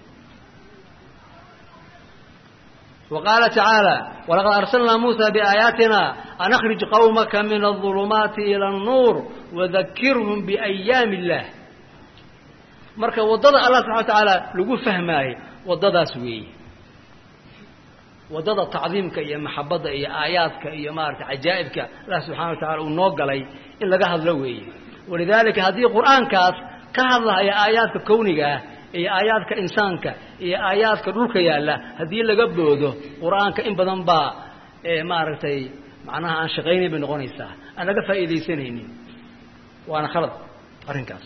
Speaker 3: وqاaل تaعaaلى وlaqad أrslnaa muسى بآaيaaتina an أkرiج qومka min الظulمaaتi إilى النuur وذakirهm بأyاam الlah marka wadada allah subحana وataعaalى lagu fahmaayo wadadaas weeye wadada tacdiimka iyo maxabada iyo aayaadka iyo maarata cajaa'ibka allah subحana wa taعala uu noo galay in laga hadlo weeye walidalika haddii qur'aankaas ka hadlahaya aayaadka kownigaah iyo aayaadka insaanka iyo aayaadka dhulka yaalla haddii laga boodo qur-aanka in badan baa maaragtay macnaha aan shaqaynayn bay noqonaysaa aan laga faa'iidaysanaynin waana khalad arrinkaas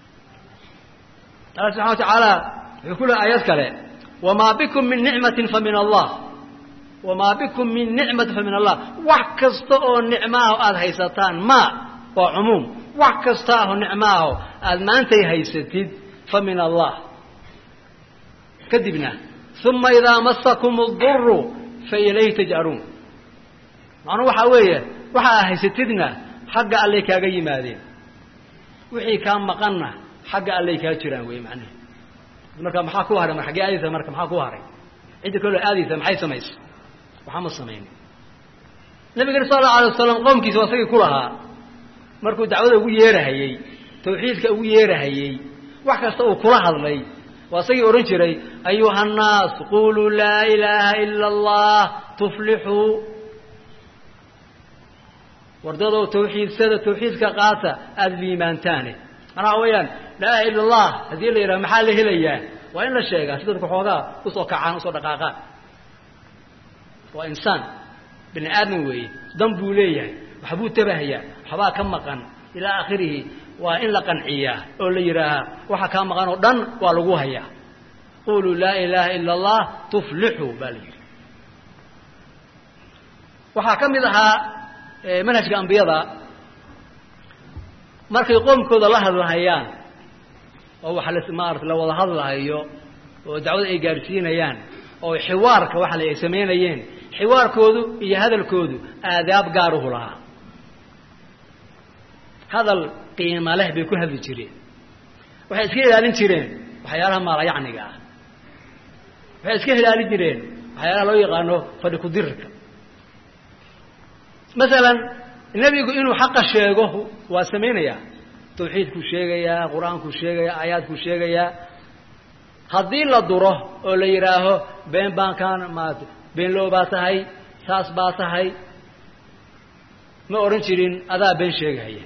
Speaker 3: alla subxana wa tacaala wuxuu ku lehay aayad kale wamaa bikum min nicmatin fa min allah wamaa bikum min nicmatin fa min allah wax kasta oo nicmaaho aada haysataan ma waa cumuum wax kasta aho nicmaaho aada maantay haysatid fa min allah kadibna uma idaa masakum اduru fa ilayhi tajcaruun macnuu waxaa weeye waxa aa haysatidna xagga allay kaaga yimaadeen wixii kaa maqanna xagga allay kaa jiraan wey macnaha marka maxaa ku haray mar xaggee aadaysa marka maxaa ku haray cidda kaloo aadaysa maxay samaysa waxaa ma samaynin nabigana sal allau alay wasalam qoomkiisa waa isagii ku lahaa markuu dacwada ugu yeerahayey tawxiidka ugu yeerahayey wax kasta uu kula hadlay waa isagii odhan jiray ayuha الnaas quluu laa ilaaha ila اllah tuflixuu wardadow tawxiidsada tawxiidka qaata aada liimaantaane manaa weyaan laa ilaha illa اllah haddii la yidhaha maxaa la helayaa waa in la sheegaa si dadku xoogaa usoo kacaan usoo dhaqaaqaan waa insaan bini aadam weeye dan buu leeyahay waxbuu tabahayaa waxbaa ka maqan ilaa akhirihi waa in la qanciyaa oo la yidhaahaa waxa kaa maqan oo dhan waa lagu hayaa quluu laa ilaaha ila allah tuflixuu baa la yidhi waxaa ka mid ahaa manhajka ambiyada markay qoomkooda la hadlahayaan oo waxa la maarata la wada hadlahayo oo dacwada ay gaadhsiinayaan oo xiwaarka waxa la ay samaynayeen xiwaarkoodu iyo hadalkoodu aadaab gaaruhu lahaa hadal qiima leh bay ku hadli jireen waxay iska ilaalin jireen waxyaalaha maalayacniga ah waxay iska ilaalin jireen waxyaalaha loo yaqaano fadhi kudirka masalan nebigu inuu xaqa sheego waa samaynayaa tawxiidkuu sheegayaa qur-aankuu sheegayaa aayaadkuu sheegayaa haddii la duro oo la yidhaaho been baan kaan maat beenlow baa tahay saas baa tahay ma odhan jirin adaa been sheegahaya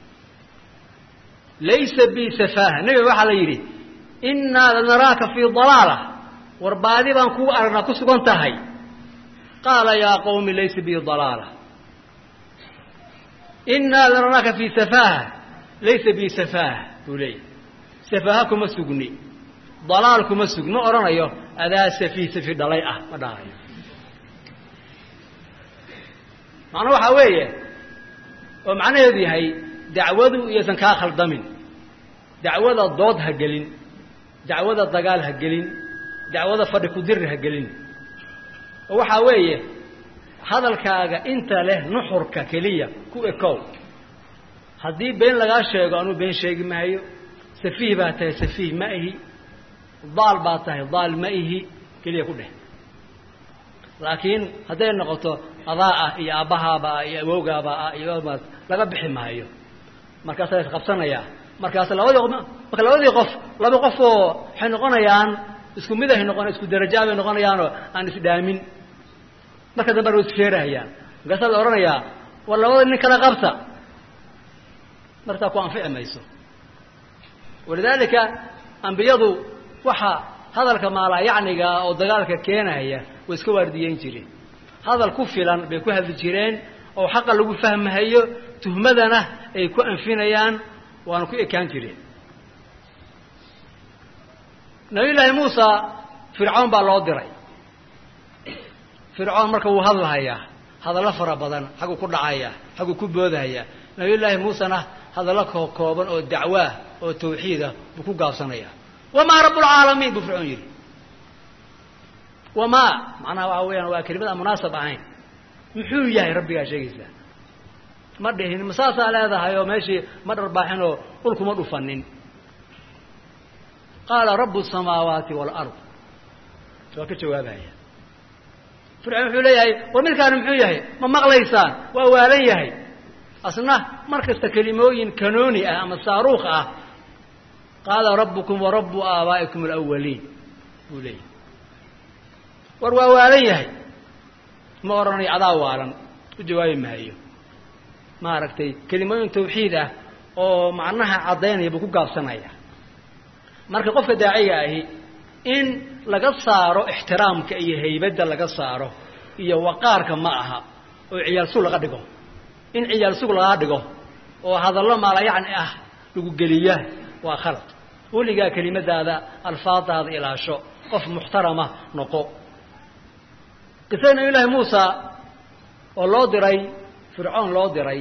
Speaker 3: laysa bi safaaha nebiga waxaa la yidhi innaa lanaraaka fii dalaala war baadi baan kuu aragnaa ku sugan tahay qaala yaa qawmi laysa bi dalaala innaa lanaraaka fii safaaha laysa bi safaaha buu leeyahy safaaha kuma sugni dalaal kuma sugni ma odhanayo adaa safiih safi dhalay ah ma dhahayo macnuu waxaa weeye oo macnaheedu yahay dacwadu iyaysan kaa khaldamin dacwada dood ha gelin dacwada dagaal ha gelin dacwada fadhi kudirir ha gelin oo waxaa weeye hadalkaaga inta leh nuxurka keliya ku ekow haddii been lagaa sheego anuu been sheegi maayo safiih baa tahay safiih ma ihi daal baa tahay daal ma ihi keliya ku dheh laakiin hadday noqoto adaa ah iyo aabbahaaba ah iyo awowgaaba ah iyo laga bixi maayo markaasaa la isqabsanayaa markaas labadii marka labadii qof laba qof oo waxay noqonayaan isku mid ay noqon isku darajaa bay noqonayaanoo aan isdhaamin marka dambe way isfeerahayaan markaasaa la odhanayaa war labada nin kala qabta markaa ku anfici mayso walidaalika ambiyadu waxa hadalka maalaayacniga oo dagaalka keenaya way iska waardiyeyn jireen hadal ku filan bay ku hadli jireen oo xaqa lagu fahmahayo tuhmadana ay ku anfinayaan waana ku ekaan jireen nabiy llaahi muusa fircoon baa loo diray fircoon marka wuu hadlahayaa hadallo fara badan xagguu ku dhacayaa xagguu ku boodahaya nabiy llaahi muusena hadallo koo kooban oo dacwaah oo tawxiidah buu ku gaabsanayaa wamaa rabbulcaalamiin buu fircoon yidhi wamaa macnaha waxa weeyaan waa kelimad aan munaasab ahayn muxuu yahay rabbigaa sheegaysaa ma dhihin ma saasaa leedahay oo meeshii ma dharbaaxin oo dhulkuma dhufanin qaala rabu الsamaawaati wاlard waa ka jawaabaya fircoon wuxuu leeyahay war midkaani muxuu yahay ma maqlaysaan waa waalan yahay asna mar kasta kelimooyin kanooni ah ama saaruukh ah qaala rabukum warabu aabaa'ikum alawaliin buu leeyahay war waa waalan yahay ma odhanayo adaa waalan u jawaabi maayo maaragtay kelimooyin tawxiid ah oo macnaha caddaynaya buu ku gaabsanaya marka qofka daaciga ahi in laga saaro ixtiraamka iyo haybadda laga saaro iyo waqaarka ma aha oo ciyaal sug laga dhigo in ciyaal sug laga dhigo oo hadallo maalayacni ah lagu geliya waa khalad weligaa kelimadaada alfaadaada ilaasho qof muxtarama noqo qisada nabiy llaahi muusa oo loo diray fircoon loo diray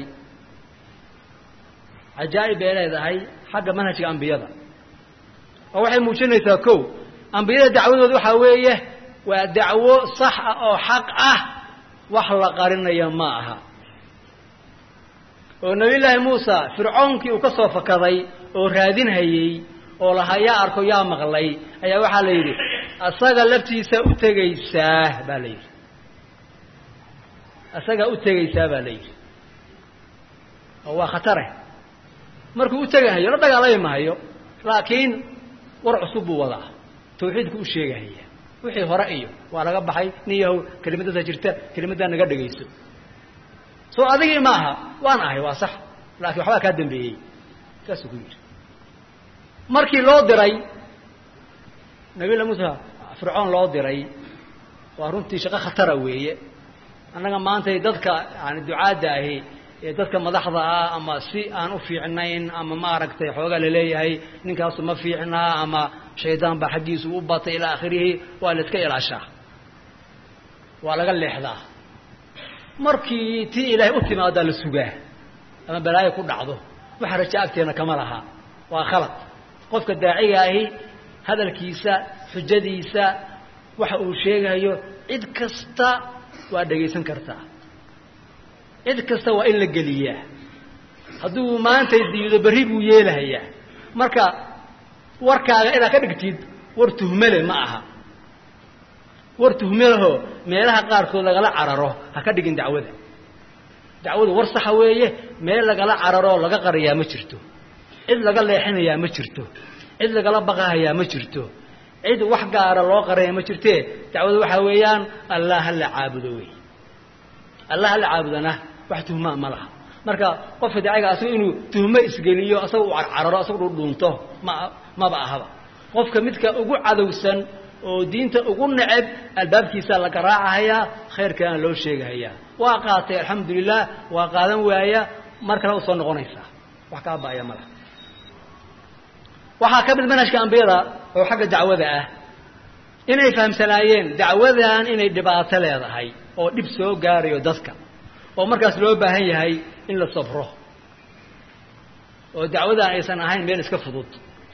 Speaker 3: cajaa'ib bay leedahay xagga manhajka ambiyada oo waxay muujinaysaa kow ambiyada dacwadooda waxaa weeye waa dacwo sax ah oo xaq ah wax la qarinaya ma aha oo nabiy llaahi muusa fircoonkii uu ka soo fakaday oo raadinhayey oo lahaa yaa arko yaa maqlay ayaa waxaa la yidhi asaga laftiisa u tegaysaa baa la yidhi asagaa u tegaysaa baa la yidhi oo waa khatare markuu u tegahayo la dagaalami mahayo laakiin war cusub buu wadaa tawxiidku u sheegahaya wixii hore iyo waa laga baxay nin yahow kelimadada jirta kelimaddaa naga dhegayso soo adigii ma aha waan ahay waa sax laakiin waxbaa kaa dambeeyey saasuu ku yidhi markii loo diray nabiylla muusa fircoon loo diray waa runtii shaqo khatara weeye annaga maantay dadka yani ducaadda ahi ee dadka madaxda ah ama si aan u fiicnayn ama maaragtay xoogaa laleeyahay ninkaasu ma fiicnaa ama shaydaan baa xaggiisu u batay ilaa akhirihi waa la iska ilaashaa waa laga leexdaa markii tii ilaahay u timaadaa la sugaa ama balaayo ku dhacdo waxa raja agteena kama laha waa khalad qofka daaciga ahi hadalkiisa xujadiisa waxa uu sheegayo cid kasta waa dhegaysan kartaa cid kasta waa in la geliyaa hadduu maantay diido berri buu yeelahayaa marka warkaaga inaad ka dhigtid war tuhmale ma aha war tuhmalehoo meelaha qaarkood lagala cararo ha ka dhigin dacwada dacwadu war saxa weeye meel lagala cararoo laga qariyaa ma jirto cid laga leexinayaa ma jirto cid lagala baqahayaa ma jirto cid wax gaara loo qaraya ma jirtee dacwadu waxaa weeyaan allah hala caabudo wey allah hala caabudana wax tuhmaa ma laha marka qofka daciga asaga inuu tuhmo isgeliyo asaga u carcararo asaga dhudhuunto ma maba ahaba qofka midka ugu cadowsan oo diinta ugu neceb albaabkiisaa la garaacahayaa khayrkaana loo sheegahayaa waa qaatay alxamdulilah waa qaadan waaya mar kale usoo noqonaysaa wax kaa baaya ma laha waxaa ka mid manhajka ambiyada oo xagga dacwada ah inay fahamsanaayeen dacwadan inay dhibaato leedahay oo dhib soo gaarayo dadka oo markaas loo baahan yahay in la sabro oo dacwadan aysan ahayn meel iska fudud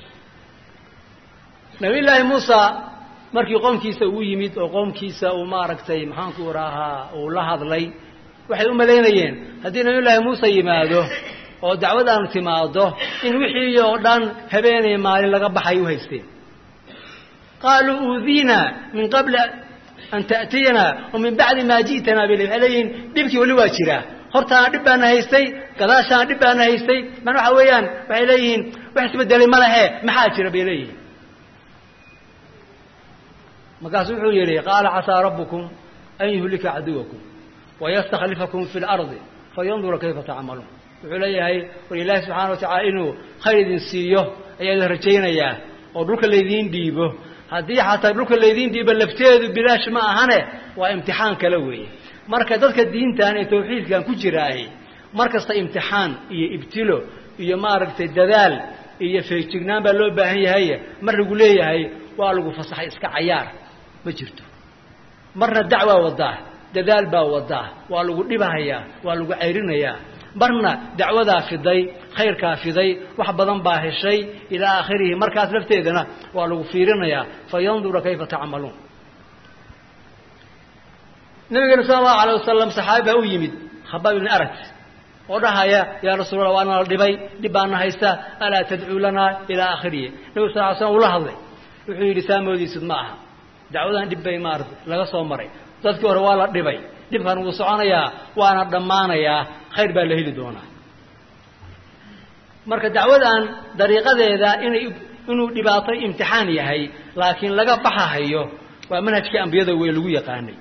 Speaker 3: nabiy llaahi muusa markii qoomkiisa uu yimid oo qoomkiisa uu maaragtay maxaanku rahaa uu la hadlay waxay u malaynayeen haddii nabiy llaahi muuse yimaado oo dacwadaanu timaado in wixii oo dhan habeenay maalin laga baxay u haysteen qaaluu uudiina min qabli an ta'tiyana wa min bacdi maa ji'tanaa bil waxay leeyihiin dhibkii weli waa jiraa hortaana dhib baana haystay gadaashaana dhib baana haystay man waxa weeyaan waxay leeyihiin wax isbedelay ma lehe maxaa jira bay leeyihiin markaasu wuxuu yidhi qaala casaa rabbukum an yuhlika caduwakum wayastakhlifakum fi lardi fayandura kayfa tacmaluun wuxuu leeyahay war ilaahi subxaana wa tacala inuu khayr idin siiyo ayaa idin rajaynayaa oo dhulka laydiin dhiibo haddii xataa dhulka laydiin dhiibo lafteedu bilaash ma ahane waa imtixaan kale weeye marka dadka diintan ee tawxiidkan ku jiraahi mar kasta imtixaan iyo ibtilo iyo maaragtay dadaal iyo feejignaan baa loo baahan yahay mar lagu leeyahay waa lagu fasaxay iska cayaar ma jirto marna dacwaa wadaa dadaal baa wadaa waa lagu dhibahayaa waa lagu cayrinayaa marna dacwadaa fiday khayrkaa fiday wax badan baa heshay ilaa aakhirihi markaas lafteedana waa lagu fiirinayaa fayandura kayfa tacmaluun nabigeena sala allahu alayh wasalam saxaabi baa u yimid khabaab ibni arat oo dhahaya yaa rasuulallah waana la dhibay dhib baana haysta alaa tadcuu lanaa ilaa aakhirihi nabig sal ly slam ula hadlay wuxuu yidhi saamoodiisud ma aha dacwadan dhib bay maarata laga soo maray dadkii hore waa la dhibay dhibkan wuu soconayaa waana dhammaanayaa khayr baa la heli doonaa marka dacwadan dariiqadeeda inay inuu dhibaato imtixaan yahay laakiin laga baxahayo waa manhajkii ambiyada wey lagu yaqaanay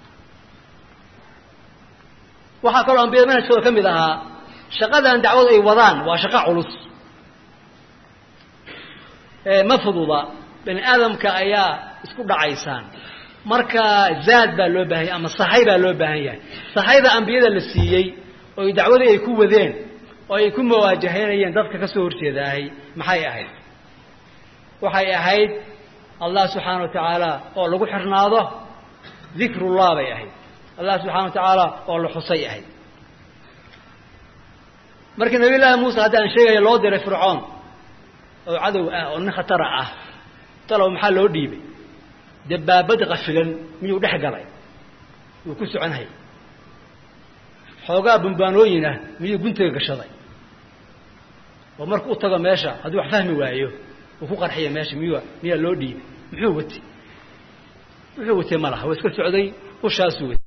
Speaker 3: waxaa kaloo ambiyada manhajkooda ka mid ahaa shaqadan dacwadu ay wadaan waa shaqo culus ma fududa bani aadamka ayaa isku dhacaysaan marka zaad baa loo baahan yahay ama sahay baa loo baahan yahay sahayda ambiyada la siiyey oo dacwadii ay ku wadeen oo ay ku mawaajahaynayeen dadka ka soo horjeedaahay maxay ahayd waxay ahayd allah subxaana wa tacaala oo lagu xirnaado dikrullah bay ahayd allah subxana wa tacaala oo la xusay ahayd markii nabiy llaahi muuse hadda aan sheegaya loo diray fircoon oo cadow ah oo nin khatara ah talow maxaa loo dhiibay dabaabad qafilan miyuu dhex galay wuu ku soconhay xoogaa bumbaanooyin ah miyuu guntiga gashaday oo marku u tago meesha hadduu wax fahmi waayo uu ku qarxiya meesha miyu miyaa loo dhiibay muxuu watay muxuu watay ma laha waa iska socday ushaasuu watay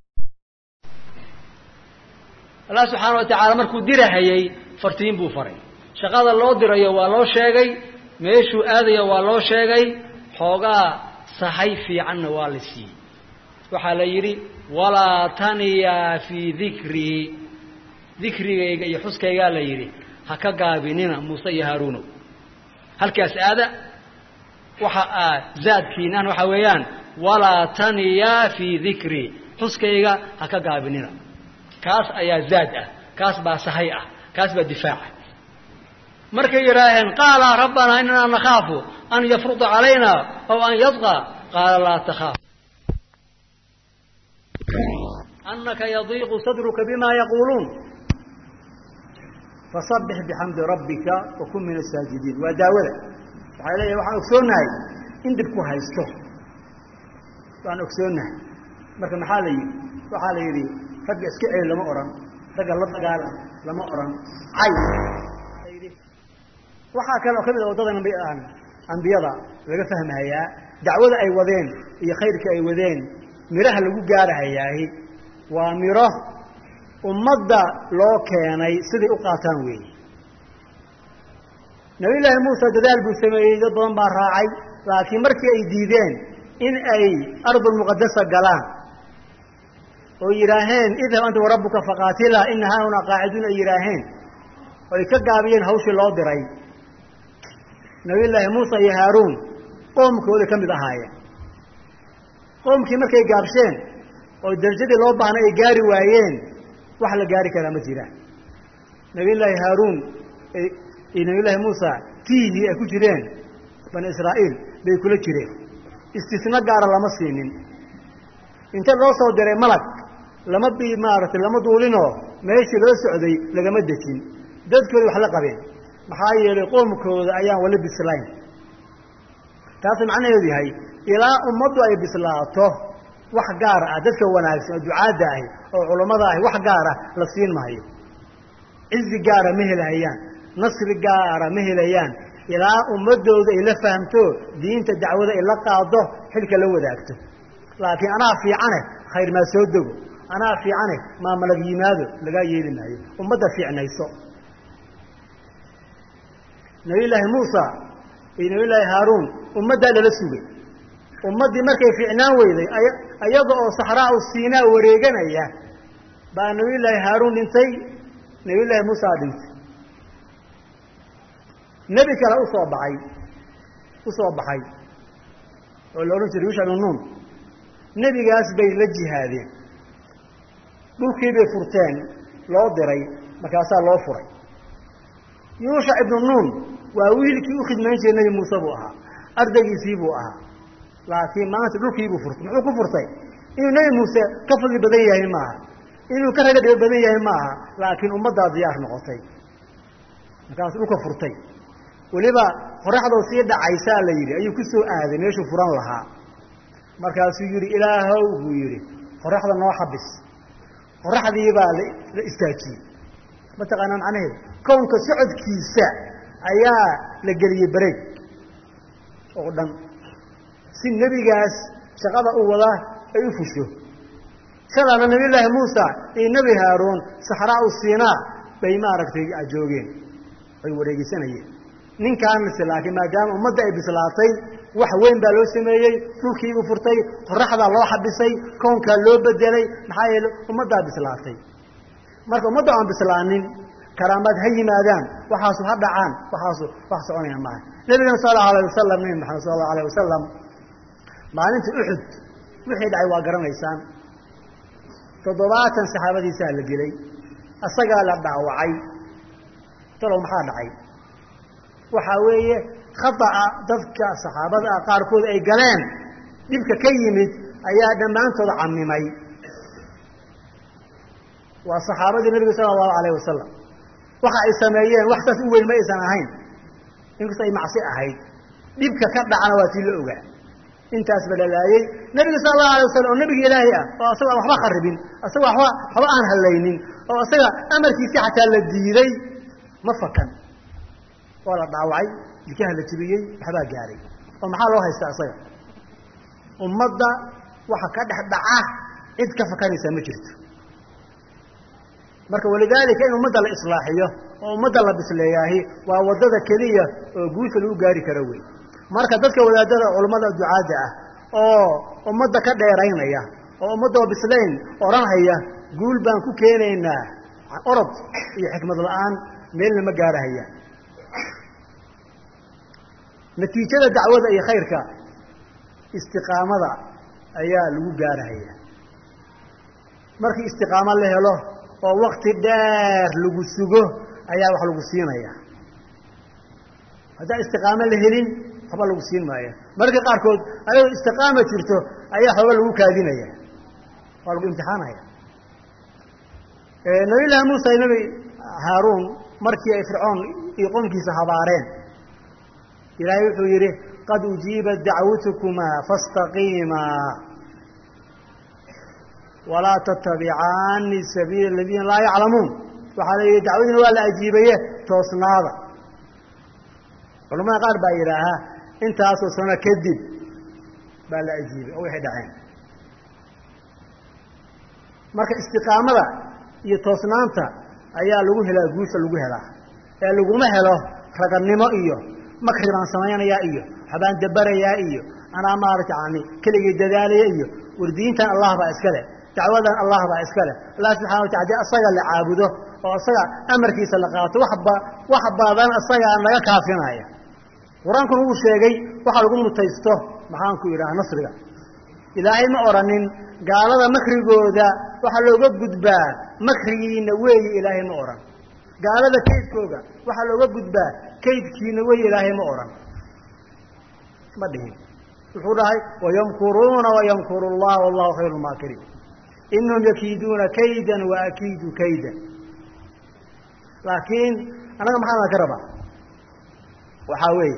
Speaker 3: allah subxaana wa tacaala markuu dirahayey fartiin buu faray shaqada loo dirayo waa loo sheegay meeshuu aadayo waa loo sheegay xoogaa sahay fiicanna waa la siiyey waxaa la yidhi walaa taniyaa fii dikrii dikrigayga iyo xuskaygaa la yidhi ha ka gaabinina muuse iyo haaruunow halkaas aada waxa aa zaadkiinan waxaa weeyaan walaa taniyaa fii dikrii xuskayga ha ka gaabinina kaas ayaa zaad ah kaas baa sahay ah kaas baa difaaca markay yidhaaheen qaala rabbanaa inanaa nakhaafu an yafruda calayna aw an yadqa qaala laa takhaaf anaka yadiiqu sadruka bima yaquuluun fasabbix bixamdi rabbika wa kun min asaajidiin waa daawada waxay leeyahay waxaan ogsoonnahay in dhib ku haysto waan ogsoonnahay marka maxaa la yidhi waxaa la yidhi ragga iska celi lama odhan ragga la dagaala lama odhan cay waxaa kale oo ka mid a waddadan ambiyada laga fahmayaa dacwada ay wadeen iyo khayrka ay wadeen miraha lagu gaarahayaahi waa miro ummadda loo keenay siday u qaataan weeye nabiyullaahi muuse dadaal buu sameeyey dad badan baa raacay laakiin markii ay diideen in ay ardulmuqadasa galaan oo yidhaaheen idhab anta warabbuka faqaatila ina haahunaa qaaciduun ay yidhaaheen oo ay ka gaabiyeen hawshii loo diray nabiyullaahi muuse iyo haaruun qoomkooda ka mid ahaayeen qoomkii markay gaabsheen oo darajadii loo baahnay ay gaari waayeen wax la gaari karaa ma jiraan nabiyullaahi haaruun iyo nabiyullaahi muusa tiihii ay ku jireen bani israa'iil bay kula jireen istisno gaara lama siinin inta loo soo diray malag lama bi maaragtay lama duulinoo meeshii loo socday lagama dejin dadkooda wax la qabeen maxaa yeelay qoomkooda ayaan wali bislayn taasuu macnaheedu yahay ilaa ummaddu ay bislaato wax gaar ah dadka wanaagsan oo ducaadda ahi oo culammada ahi wax gaara la siin maayo cizi gaara ma helahayaan nasri gaara ma helayaan ilaa ummadooda ay la fahamto diinta dacwada ay la qaado xilka la wadaagto laakiin anaa fiicane khayr maa soo dego anaa fiicane maa malag yimaado lagaa yeeli maayo ummadda fiicnayso nabiyullaahi muusa iyo nabiyullaahi haaruun ummaddaa lala sugay ummaddii markay fiicnaan weyday ayaga oo saxraau siinaa wareeganaya baa nabiyullaahi haaruun dhintay nabiyullaahi muusaa dhintay nebi kale usoo baxay usoo baxay oo la odhan jiray yuusha ibnu nuun nebigaas bay la jihaadeen dhulkii bay furteen loo diray markaasaa loo furay yuusha ibnu nuun waa wiilkii u khidmayn jiray nebi muuse buu ahaa ardaygiisii buu ahaa laakiin maanta dhulkiibuu furtay muxuu ku furtay inuu nebi muuse ka fadli badan yahay maaha inuu ka raga dhibo badan yahay maaha laakiin ummaddaa diyaar noqotay markaasuu dhulka furtay weliba qoraxdoo sii dhacaysaa la yidhi ayuu ku soo aaday meeshuu furan lahaa markaasuu yidhi ilaahow buu yidhi qoraxda noo xabis qoraxdii baa la istaajiyey mataqaanaa macnaheedu kownka socodkiisa ayaa la geliyey bareeg oo dhan si nebigaas shaqada u wadaa ay u fusho shalaana nabiyullaahi muusa iyo nebi haaruun saxraau siinaa bay maaragtay joogeen ay wareegisanayeen ninkaanse laakiin maadaama ummadda ay bislaatay wax weyn baa loo sameeyey dhulkiibuu furtay qoraxdaa loo xabisay kownkaa loo bedelay maxaa yeele ummaddaa bislaatay marka ummadda aan bislaanin karaamaad ha yimaadaan waxaasu ha dhacaan waxaasu wax soconaya maaha nabigana sal allahu alayh wasalam nebi maxamed sal allahu alayh wasalam maalinta uxud wixii dhacay waa garanaysaan toddobaatan saxaabadiisaa la dilay asagaa la dhaawacay talow maxaa dhacay waxaa weeye khata'a dadka saxaabada ah qaarkood ay galeen dhibka ka yimid ayaa dhammaantooda camimay waa saxaabadii nabiga sala allahu alayh wasalam waxa ay sameeyeen wax saas u weyn ma aysan ahayn inkastoo ay macsi ahayd dhibka ka dhacana waa tii la ogaa intaas ba lalaayey nebiga sala allahu alay wasalam oo nebigi ilaahay ah oo asaga aan waxba kharibin asaga waba waxba aan hallaynin oo asaga amarkiisii xataa la diiday ma fakan waa la dhaawacay jikaha la jibiyey waxbaa gaaray oo maxaa loo haystaa isaga ummadda waxa ka dhex dhaca cid ka fakanaysaa ma jirto marka walidaalika in ummadda la islaaxiyo oo ummadda la bisleeyaahi waa waddada keliya oo guusha lagu gaari karo wey marka dadka wadaadada culammada ducaadda ah oo ummadda ka dheeraynaya oo ummaddoo bislayn odhanhaya guul baan ku keenaynaa orod iyo xikmad la-aan meelna ma gaarahaya natiijada dacwada iyo khayrka istiqaamada ayaa lagu gaarahaya markii istiqaamo la helo oo wakti dheer lagu sugo ayaa wax lagu siinaya haddaan istiqaamo la helin waxba lagu siin maayo mararka qaarkood ayadoo istiqaama jirto ayaa xooga lagu kaadinaya waa lagu imtixaanaya nabiyullaahi muusa iyo nebi haaruun markii ay fircoon iyo qoomkiisa habaareen ilaahay wuxuu yidhi qad ujiibat dacwatukumaa faاstaqiimaa walaa tattabicaani sabiila aladiina laa yaclamuun waxaa la yidhi dacwadiina waa la ajiibaye toosnaada culamada qaar baa yidhaahaa intaasoo sano kadib baa la ajiibay oo waxay dhaceen marka istiqaamada iyo toosnaanta ayaa lagu helaa guusha lagu helaa ee laguma helo raganimo iyo makri baan samaynayaa iyo waxbaan dabarayaa iyo anaa maarata yani keligii dadaalaya iyo wardiintan allah baa iska leh dacwadan allah baa iska leh allah subxana watala hadii asaga la caabudo oo isaga amarkiisa la qaato waxba wax badan isagaa naga kaafinaya qur-aankuna wuu sheegay waxaa lagu mutaysto maxaanku idhaha nasriga ilaahay ma odhanin gaalada makrigooda waxaa looga gudbaa makrigiina weeye ilaahay ma odhan gaalada kaydkooga waxaa looga gudbaa kaydkiina weeye ilaahay ma odhan ma dhihin wuxuu dhahay wayamkuruuna wayamkuru llah wallahu khayru lmaakiriin inahum yakiiduuna kaydan wa akiidu kaydan laakiin annaga maxaa ka rabaa waxaa weeye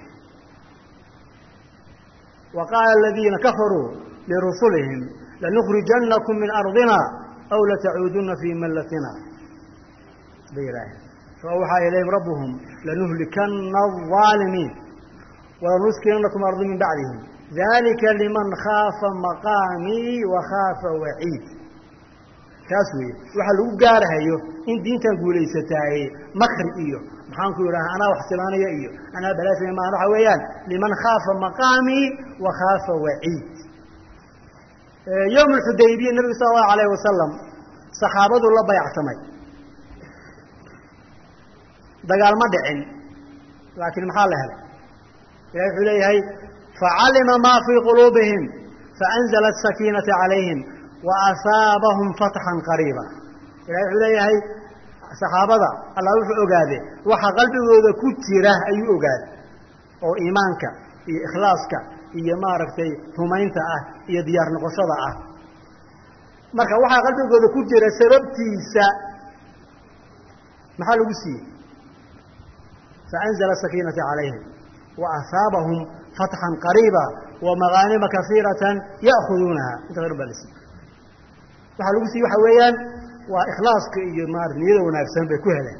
Speaker 3: wa qaala aladiina kafaruu lirusulihim lanukrijanakum min ardina aw latacuuduna fii mallatina bay yidhaaheen faawxaa ilayhim rabbuhum lanuhlikana alظaalimiin walanuskinakum ardi min bacdihim dalika liman khaafa maqaamii wa khaafa waciid taas weeye waxaa lagu gaarahayo in diintan guulaysataaye makri iyo maxaanku idhaha anaa wax silaanaya iyo anaa balaasaya maan waxa weeyaan liman khaafa maqaamii wa khaafa waciid yowm alxudaybiya nabigu sala allahu alayh wasalam saxaabadu la bayactamay dagaal ma dhicin laakiin maxaa la helay ilahi wuxuu leeyahay facalima maa fii quluubihim faanzla asakiinata calayhim wa asaabahum fatxan qariiba ilahi wuxuu leeyahay saxaabada allah wuxuu ogaade waxa qalbigooda ku jira ayuu ogaaday oo iimaanka iyo ikhlaaska iyo maaragtay rumaynta ah iyo diyaar noqoshada ah marka waxaa qalbigooda ku jira sababtiisa maxaa lagu siiyey faanzla sakiinata calayhim wa asaabahum fatxan qariiba wa magaanima kasiiratan ya'khuduunaha inta hor baa la siiyey waxaa lagu siiyey waxa weeyaan waa ikhlaaska iyo maarata niyada wanaagsan bay ku heleen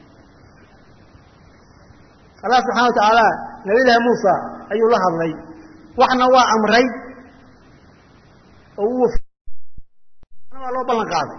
Speaker 3: allah subxana wa tacaala nabiyullaahi muusa ayuu la hadlay waxna waa amray oo uu waa loo ballan qaaday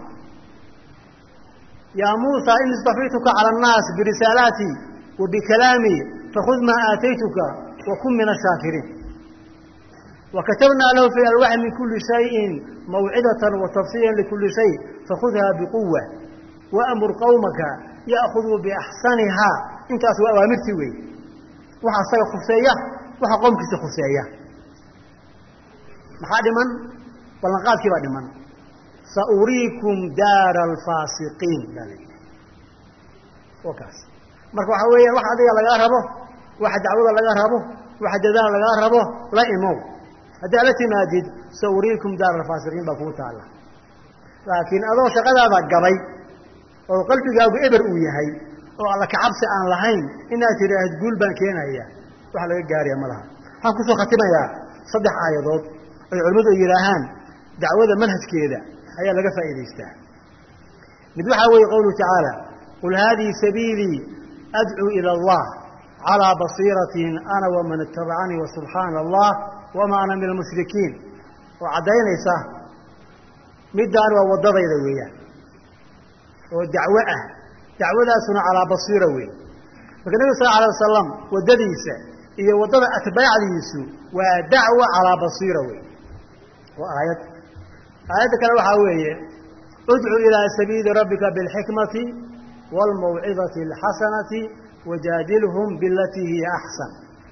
Speaker 3: yaa muusa in istafaytuka cala annaas birisaalaatii wa bikalaamii fakhud maa aataytuka wa kun min ashaakiriin wa katabnaa lahu fi alwaxi min kuli shayin mawcidatan wa tafsiilan likuli shay fakhudha biquwa waamur qawmaka ya'khuduu biaxsanihaa intaas waa awaamirtii weeye waxa asaga khuseeya waxa qoomkiisa khuseeya maxaa dhiman ballanqaadkii baa dhiman sauriikum daara alfaasiqiin baa la yidhi oo kaas marka waxaa weeyaan waxa adiga lagaa rabo waxa dacwada laga rabo waxa dadaal lagaa rabo la imow haddaa la timaadid sauriikum daara alfaasiqiin baa kuu taalla laakiin adoo shaqadaada gabay oo qalbigaagu eber uu yahay oo alla kacabsi aan lahayn inaad tidhaahid guul baan keenaya wax laga gaaraya ma laha waxaan kusoo khatimayaa saddex aayadood oy culimmadu ay yidhaahaan dacwada manhajkeeda ayaa laga faa'iidaystaa mid waxaa weeye qowluhu tacaala qul haadihi sabiilii adcuu ila allah calaa basiiratin ana waman itabacanii wasubxaana allah wamaa ana min almushrikiin oo caddaynaysa middaan waa waddadayda weeyaan oo dacwo ah dacwadaasuna calaa basiira weeye marka nebigu sal alay wasalam waddadiisa iyo waddada atbaacdiisu waa dacwa calaa basiira wey waa aayad aayadda kale waxaa weeye udcu ilaa sabiili rabbika bilxikmati waalmawcidati alxasanati wajaadilhum bilatii hiya axsan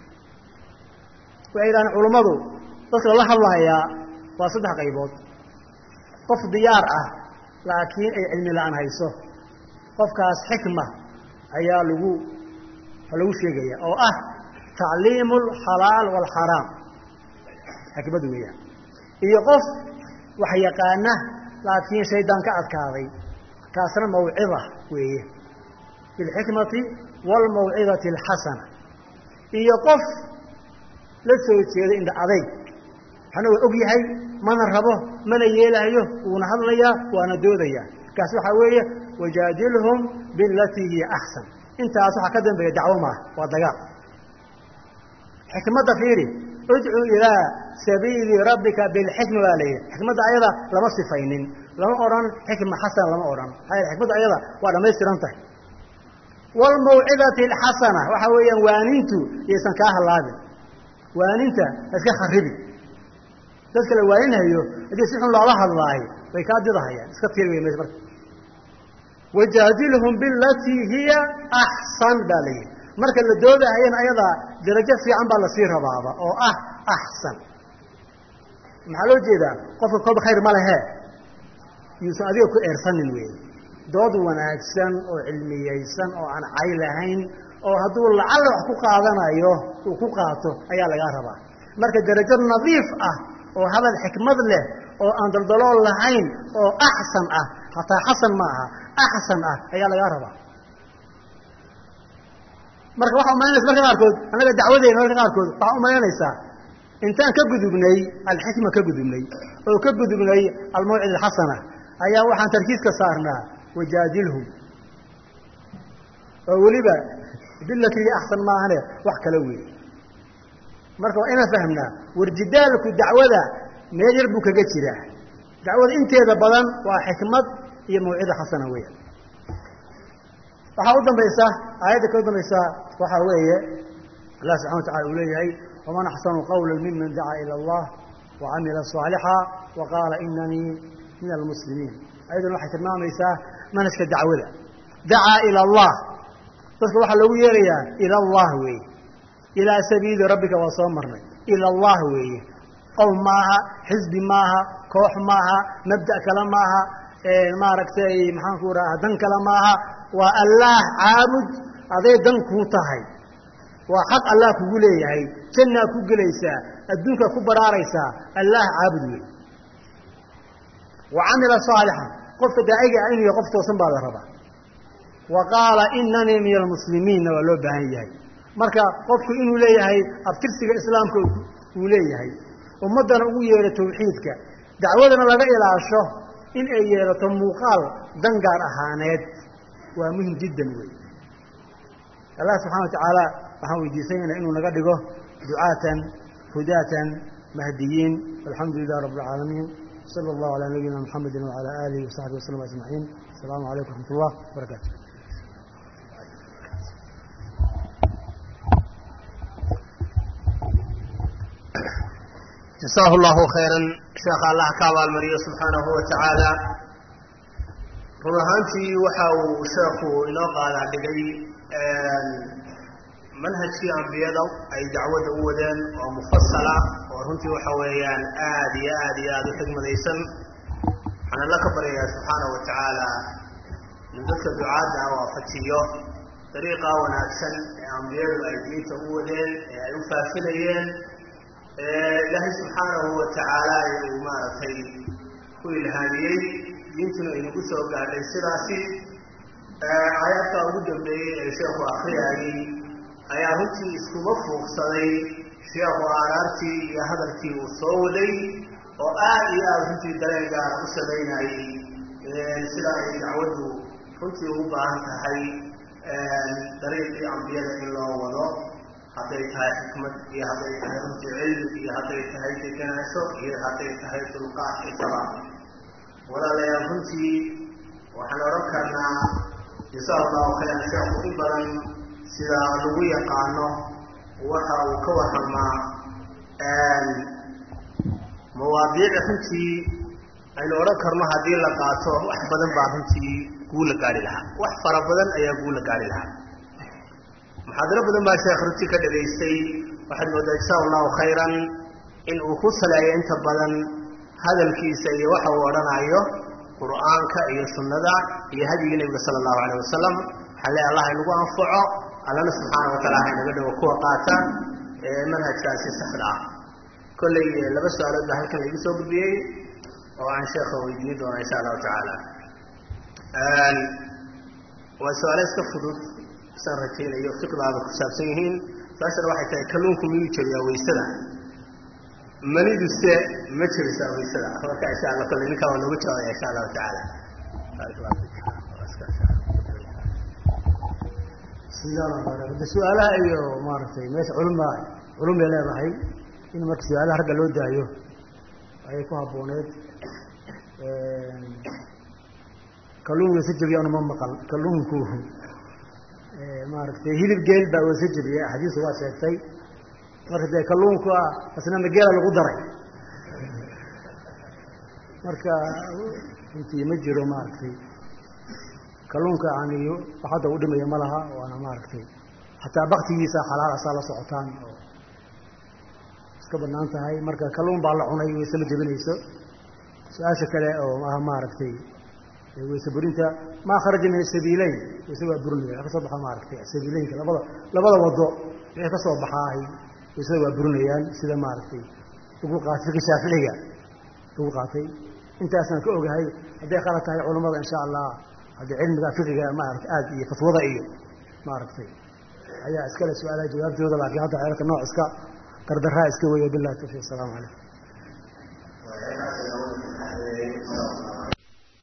Speaker 3: waxay yidhahdeen culummadu dadka la hadlahayaa waa saddex qaybood qof diyaar ah laakiin ay cilmi la-aan hayso qofkaas xikma ayaa lagu lagu sheegaya oo ah tacliimu alxalaal waalxaraam xikmadu weeyaan iyo qof wax yaqaana laakiin shaydaan ka adkaaday kaasna mawcida weeye bilxikmati waalmawcidati alxasana iyo qof la soo jeeda indha adayg waxna waa og yahay mana rabo mana yeelaayo wuuna hadlayaa waana doodayaa kaas waxaa weeye wajaadilhum bilatii hiya axsan intaas waxaa ka dambeeya dacwo maaha waa dagaal xikmadda fiiri udcu ilaa sabiili rabbika bilxikma baa la yidhi xikmadda ayada lama sifaynin lama odhan xikma xasana lama odhan maxaa xikmadda ayada waa dhammaystiran tahay waalmawcidati alxasana waxa weeyaan waanintu yaysan kaa hallaabin waaninta ha iska kharibin dadka la waaninhayo haddii si xun loola hadlaayo way kaa didahayaan iska tiir wey meesha marka wajaadilhum bilatii hiya axsan baa la yidhi marka la doodahayana ayadaa darajo fiican baa lasii rabaaba oo ah axsan maxaa loo jeedaa qofka kolba khayr ma lehe yuusan adiga ku eersanin wey dood wanaagsan oo cilmiyeysan oo aan cay lahayn oo hadduu lacalla wax ku qaadanayo uu ku qaato ayaa lagaa rabaa marka darajo nadiif ah oo hadal xikmad leh oo aan daldalool lahayn oo axsan ah hataa xasan ma aha axsan ah ayaa lagaa rabaa marka waxaa umalaynaysa marka qaarkood annaga dacwadeena marka qaarkood waxaa umalaynaysaa intaan ka gudubnay alxikma ka gudubnay oo ka gudubnay almawcid alxasana ayaa waxaan tarkiiska saarnaa wajaadilhum oo weliba bilatii axsan maahane wax kala weeye marka waa inaan fahmnaa warjidaalku dacwada meel yar buu kaga jiraa dacwada inteeda badan waa xikmad iyo mawcida xasana weya waxaa u dambaysa aayadda ka u dambaysa waxaa weeye allah subxana wa tacala uu leeyahay waman axsanu qawla miman dacaa ila allah wacamila صaalixa wa qaala inanii min almuslimiin ayaduna waxay tilmaamaysaa manhajka dacwada dacaa ila allah dadka waxaa loogu yeerayaa ila allah weeye ilaa sabiili rabbika waa soo marnay ila allah weeye qowm maaha xisbi maaha koox maaha mabda' kale maaha maaragtay maxaanku raha dan kale maaha waa allaah caabud aday dan kuu tahay waa xaq allah kugu leeyahay jannaa ku gelaysaa adduunkaa ku baraaraysaa allaah caabud wey wa camila saalixan qofka daaciga ah inuu yahay qof toosan baa la rabaa wa qaala inanii min almuslimiinna waa loo baahan yahay marka qofku inuu leeyahay abtirsiga islaamka uu leeyahay ummaddana ugu yeedho tawxiidka dacwadana laga ilaasho in ay yeelato muuqaal dan gaar ahaaneed waa muhim jiddan wey allah subxana wa tacaala waxaan weydiisanayna inuu naga dhigo ducaatan hudaatan mahdiyiin alxamdu lilah rabb alcaalamiin sala allahu calaa nabiyina mxamedi wacala aalihi wasaxbi waslm ajmaciin asalaamu calaykum raxmat ullah barakaatu
Speaker 1: jasaahu llahu khayran sheekha allah ka abaalmariyo subxaanahu wa tacaala run ahaantii waxa uu sheekhu inoo qaadaa dhigay manhajkii ambiyada ay dacwadda u wadeen oo mufasala oo runtii waxa weeyaan aad iyo aad iyo aada u xigmadaysan waxaan alla ka baryayaa subxaanahu wa tacaala in dadka ducaadda waafajiyo dariiqaa wanaagsan ee ambiyadu ay diinta u wadeen ee ay u faafinayeen ilaahay subxaanahu wa tacaala uu maaragtay ku ilhaamiyey diintuna inagu soo gaadhay sidaasi aayadka ugu dambeeyey ee sheekhu akriyayey ayaa runtii iskuba fuuqsaday sheekhu aaraartii iyo hadalkii uu soo waday oo aad iyo aada runtii dareen gaara u samaynayey sida ay dacwaddu runtii ugu baahan tahay dariiqii ambiyada in loo wado hadday tahay xikmad iyo hadday tahay runtii cilmi iyo hadday tahay deganaansho iyo hadday tahay dulqaad intaba walaalayaal runtii waxaan odhan karnaa jasaa allahu khayran sheekhu in badan sida lagu yaqaano waxa uu ka warramaa mawaadiic runtii aynu odhan karno haddii la qaato wax badan baa runtii guu la gaari lahaa wax fara badan ayaa guu la gaari lahaa muxaadaro badan baa sheekh runtii ka dhagaystay waxaad moodaa jasaa allahu khayran in uu ku saleeyo inta badan hadalkiisa iyo waxa uu odhanayo qur'aanka iyo sunnada iyo hadyigii nebiga sala allahu alayh wasalam waxaan leeay allah inagu anfaco allana subxaana wa taala ha inaga dhigo kuwa qaata ee manhajkaasi saxda ah kollay laba su-aalood baa halkan laigu soo gudbiyey oo aan sheekha weydiini doona insha allahu tacaala waa su-aalo iska fudud isaan rajaynayo fiqdaaba ku saabsan yihiin su-aashana waxay tahay kalluunku miyuu jabiyaa waysada maniduse ma jebisaa waysada marka insha alla kolley ninkaa waa noogu jawaabaya insha allahu tacaala
Speaker 3: de su-aalaha iyo maaragtay meesha culumba culum bay leedahay
Speaker 4: in marka su-aalaha ragga loo daayo ayay ku habbooneed kalluun weyse jabiya una ma maqal kalluunku maaragtay hilib geel baa weyse jabiya axaadiisu waa sheegtay marka dee kalluunku ah asna mageela lagu daray marka runtii ma jiro maaragtay kalluunka yani wax hadda u dhimaya ma laha waana maaragtay xataa baktigiisa xalaal asaa la socotaan oo iska banaan tahay marka kalluun baa la cunay weyse ma jebinayso su-aasha kale oo ah maaragtay weyse burinta maa kharaja min asabiileyn weyse waa burinaya wa ka soo baxa maaragtay sabiileynka labada labada wado wixii ka soo baxaahay weysada waa burinayaan sida maaragtay lagu qaatay fiqi shaaficiga lagu qaatay intaasaan ka ogahay hadday khalad tahay culammada insha allah haddii cilmiga fiqiga maarata aad iyo fatwada iyo maaragtay ayaa iskale su-aalaha jawaabtooda laakiin hadda xeelka nooc iska gardaraa iska weeya billahi tawfiiq asalamu calaykum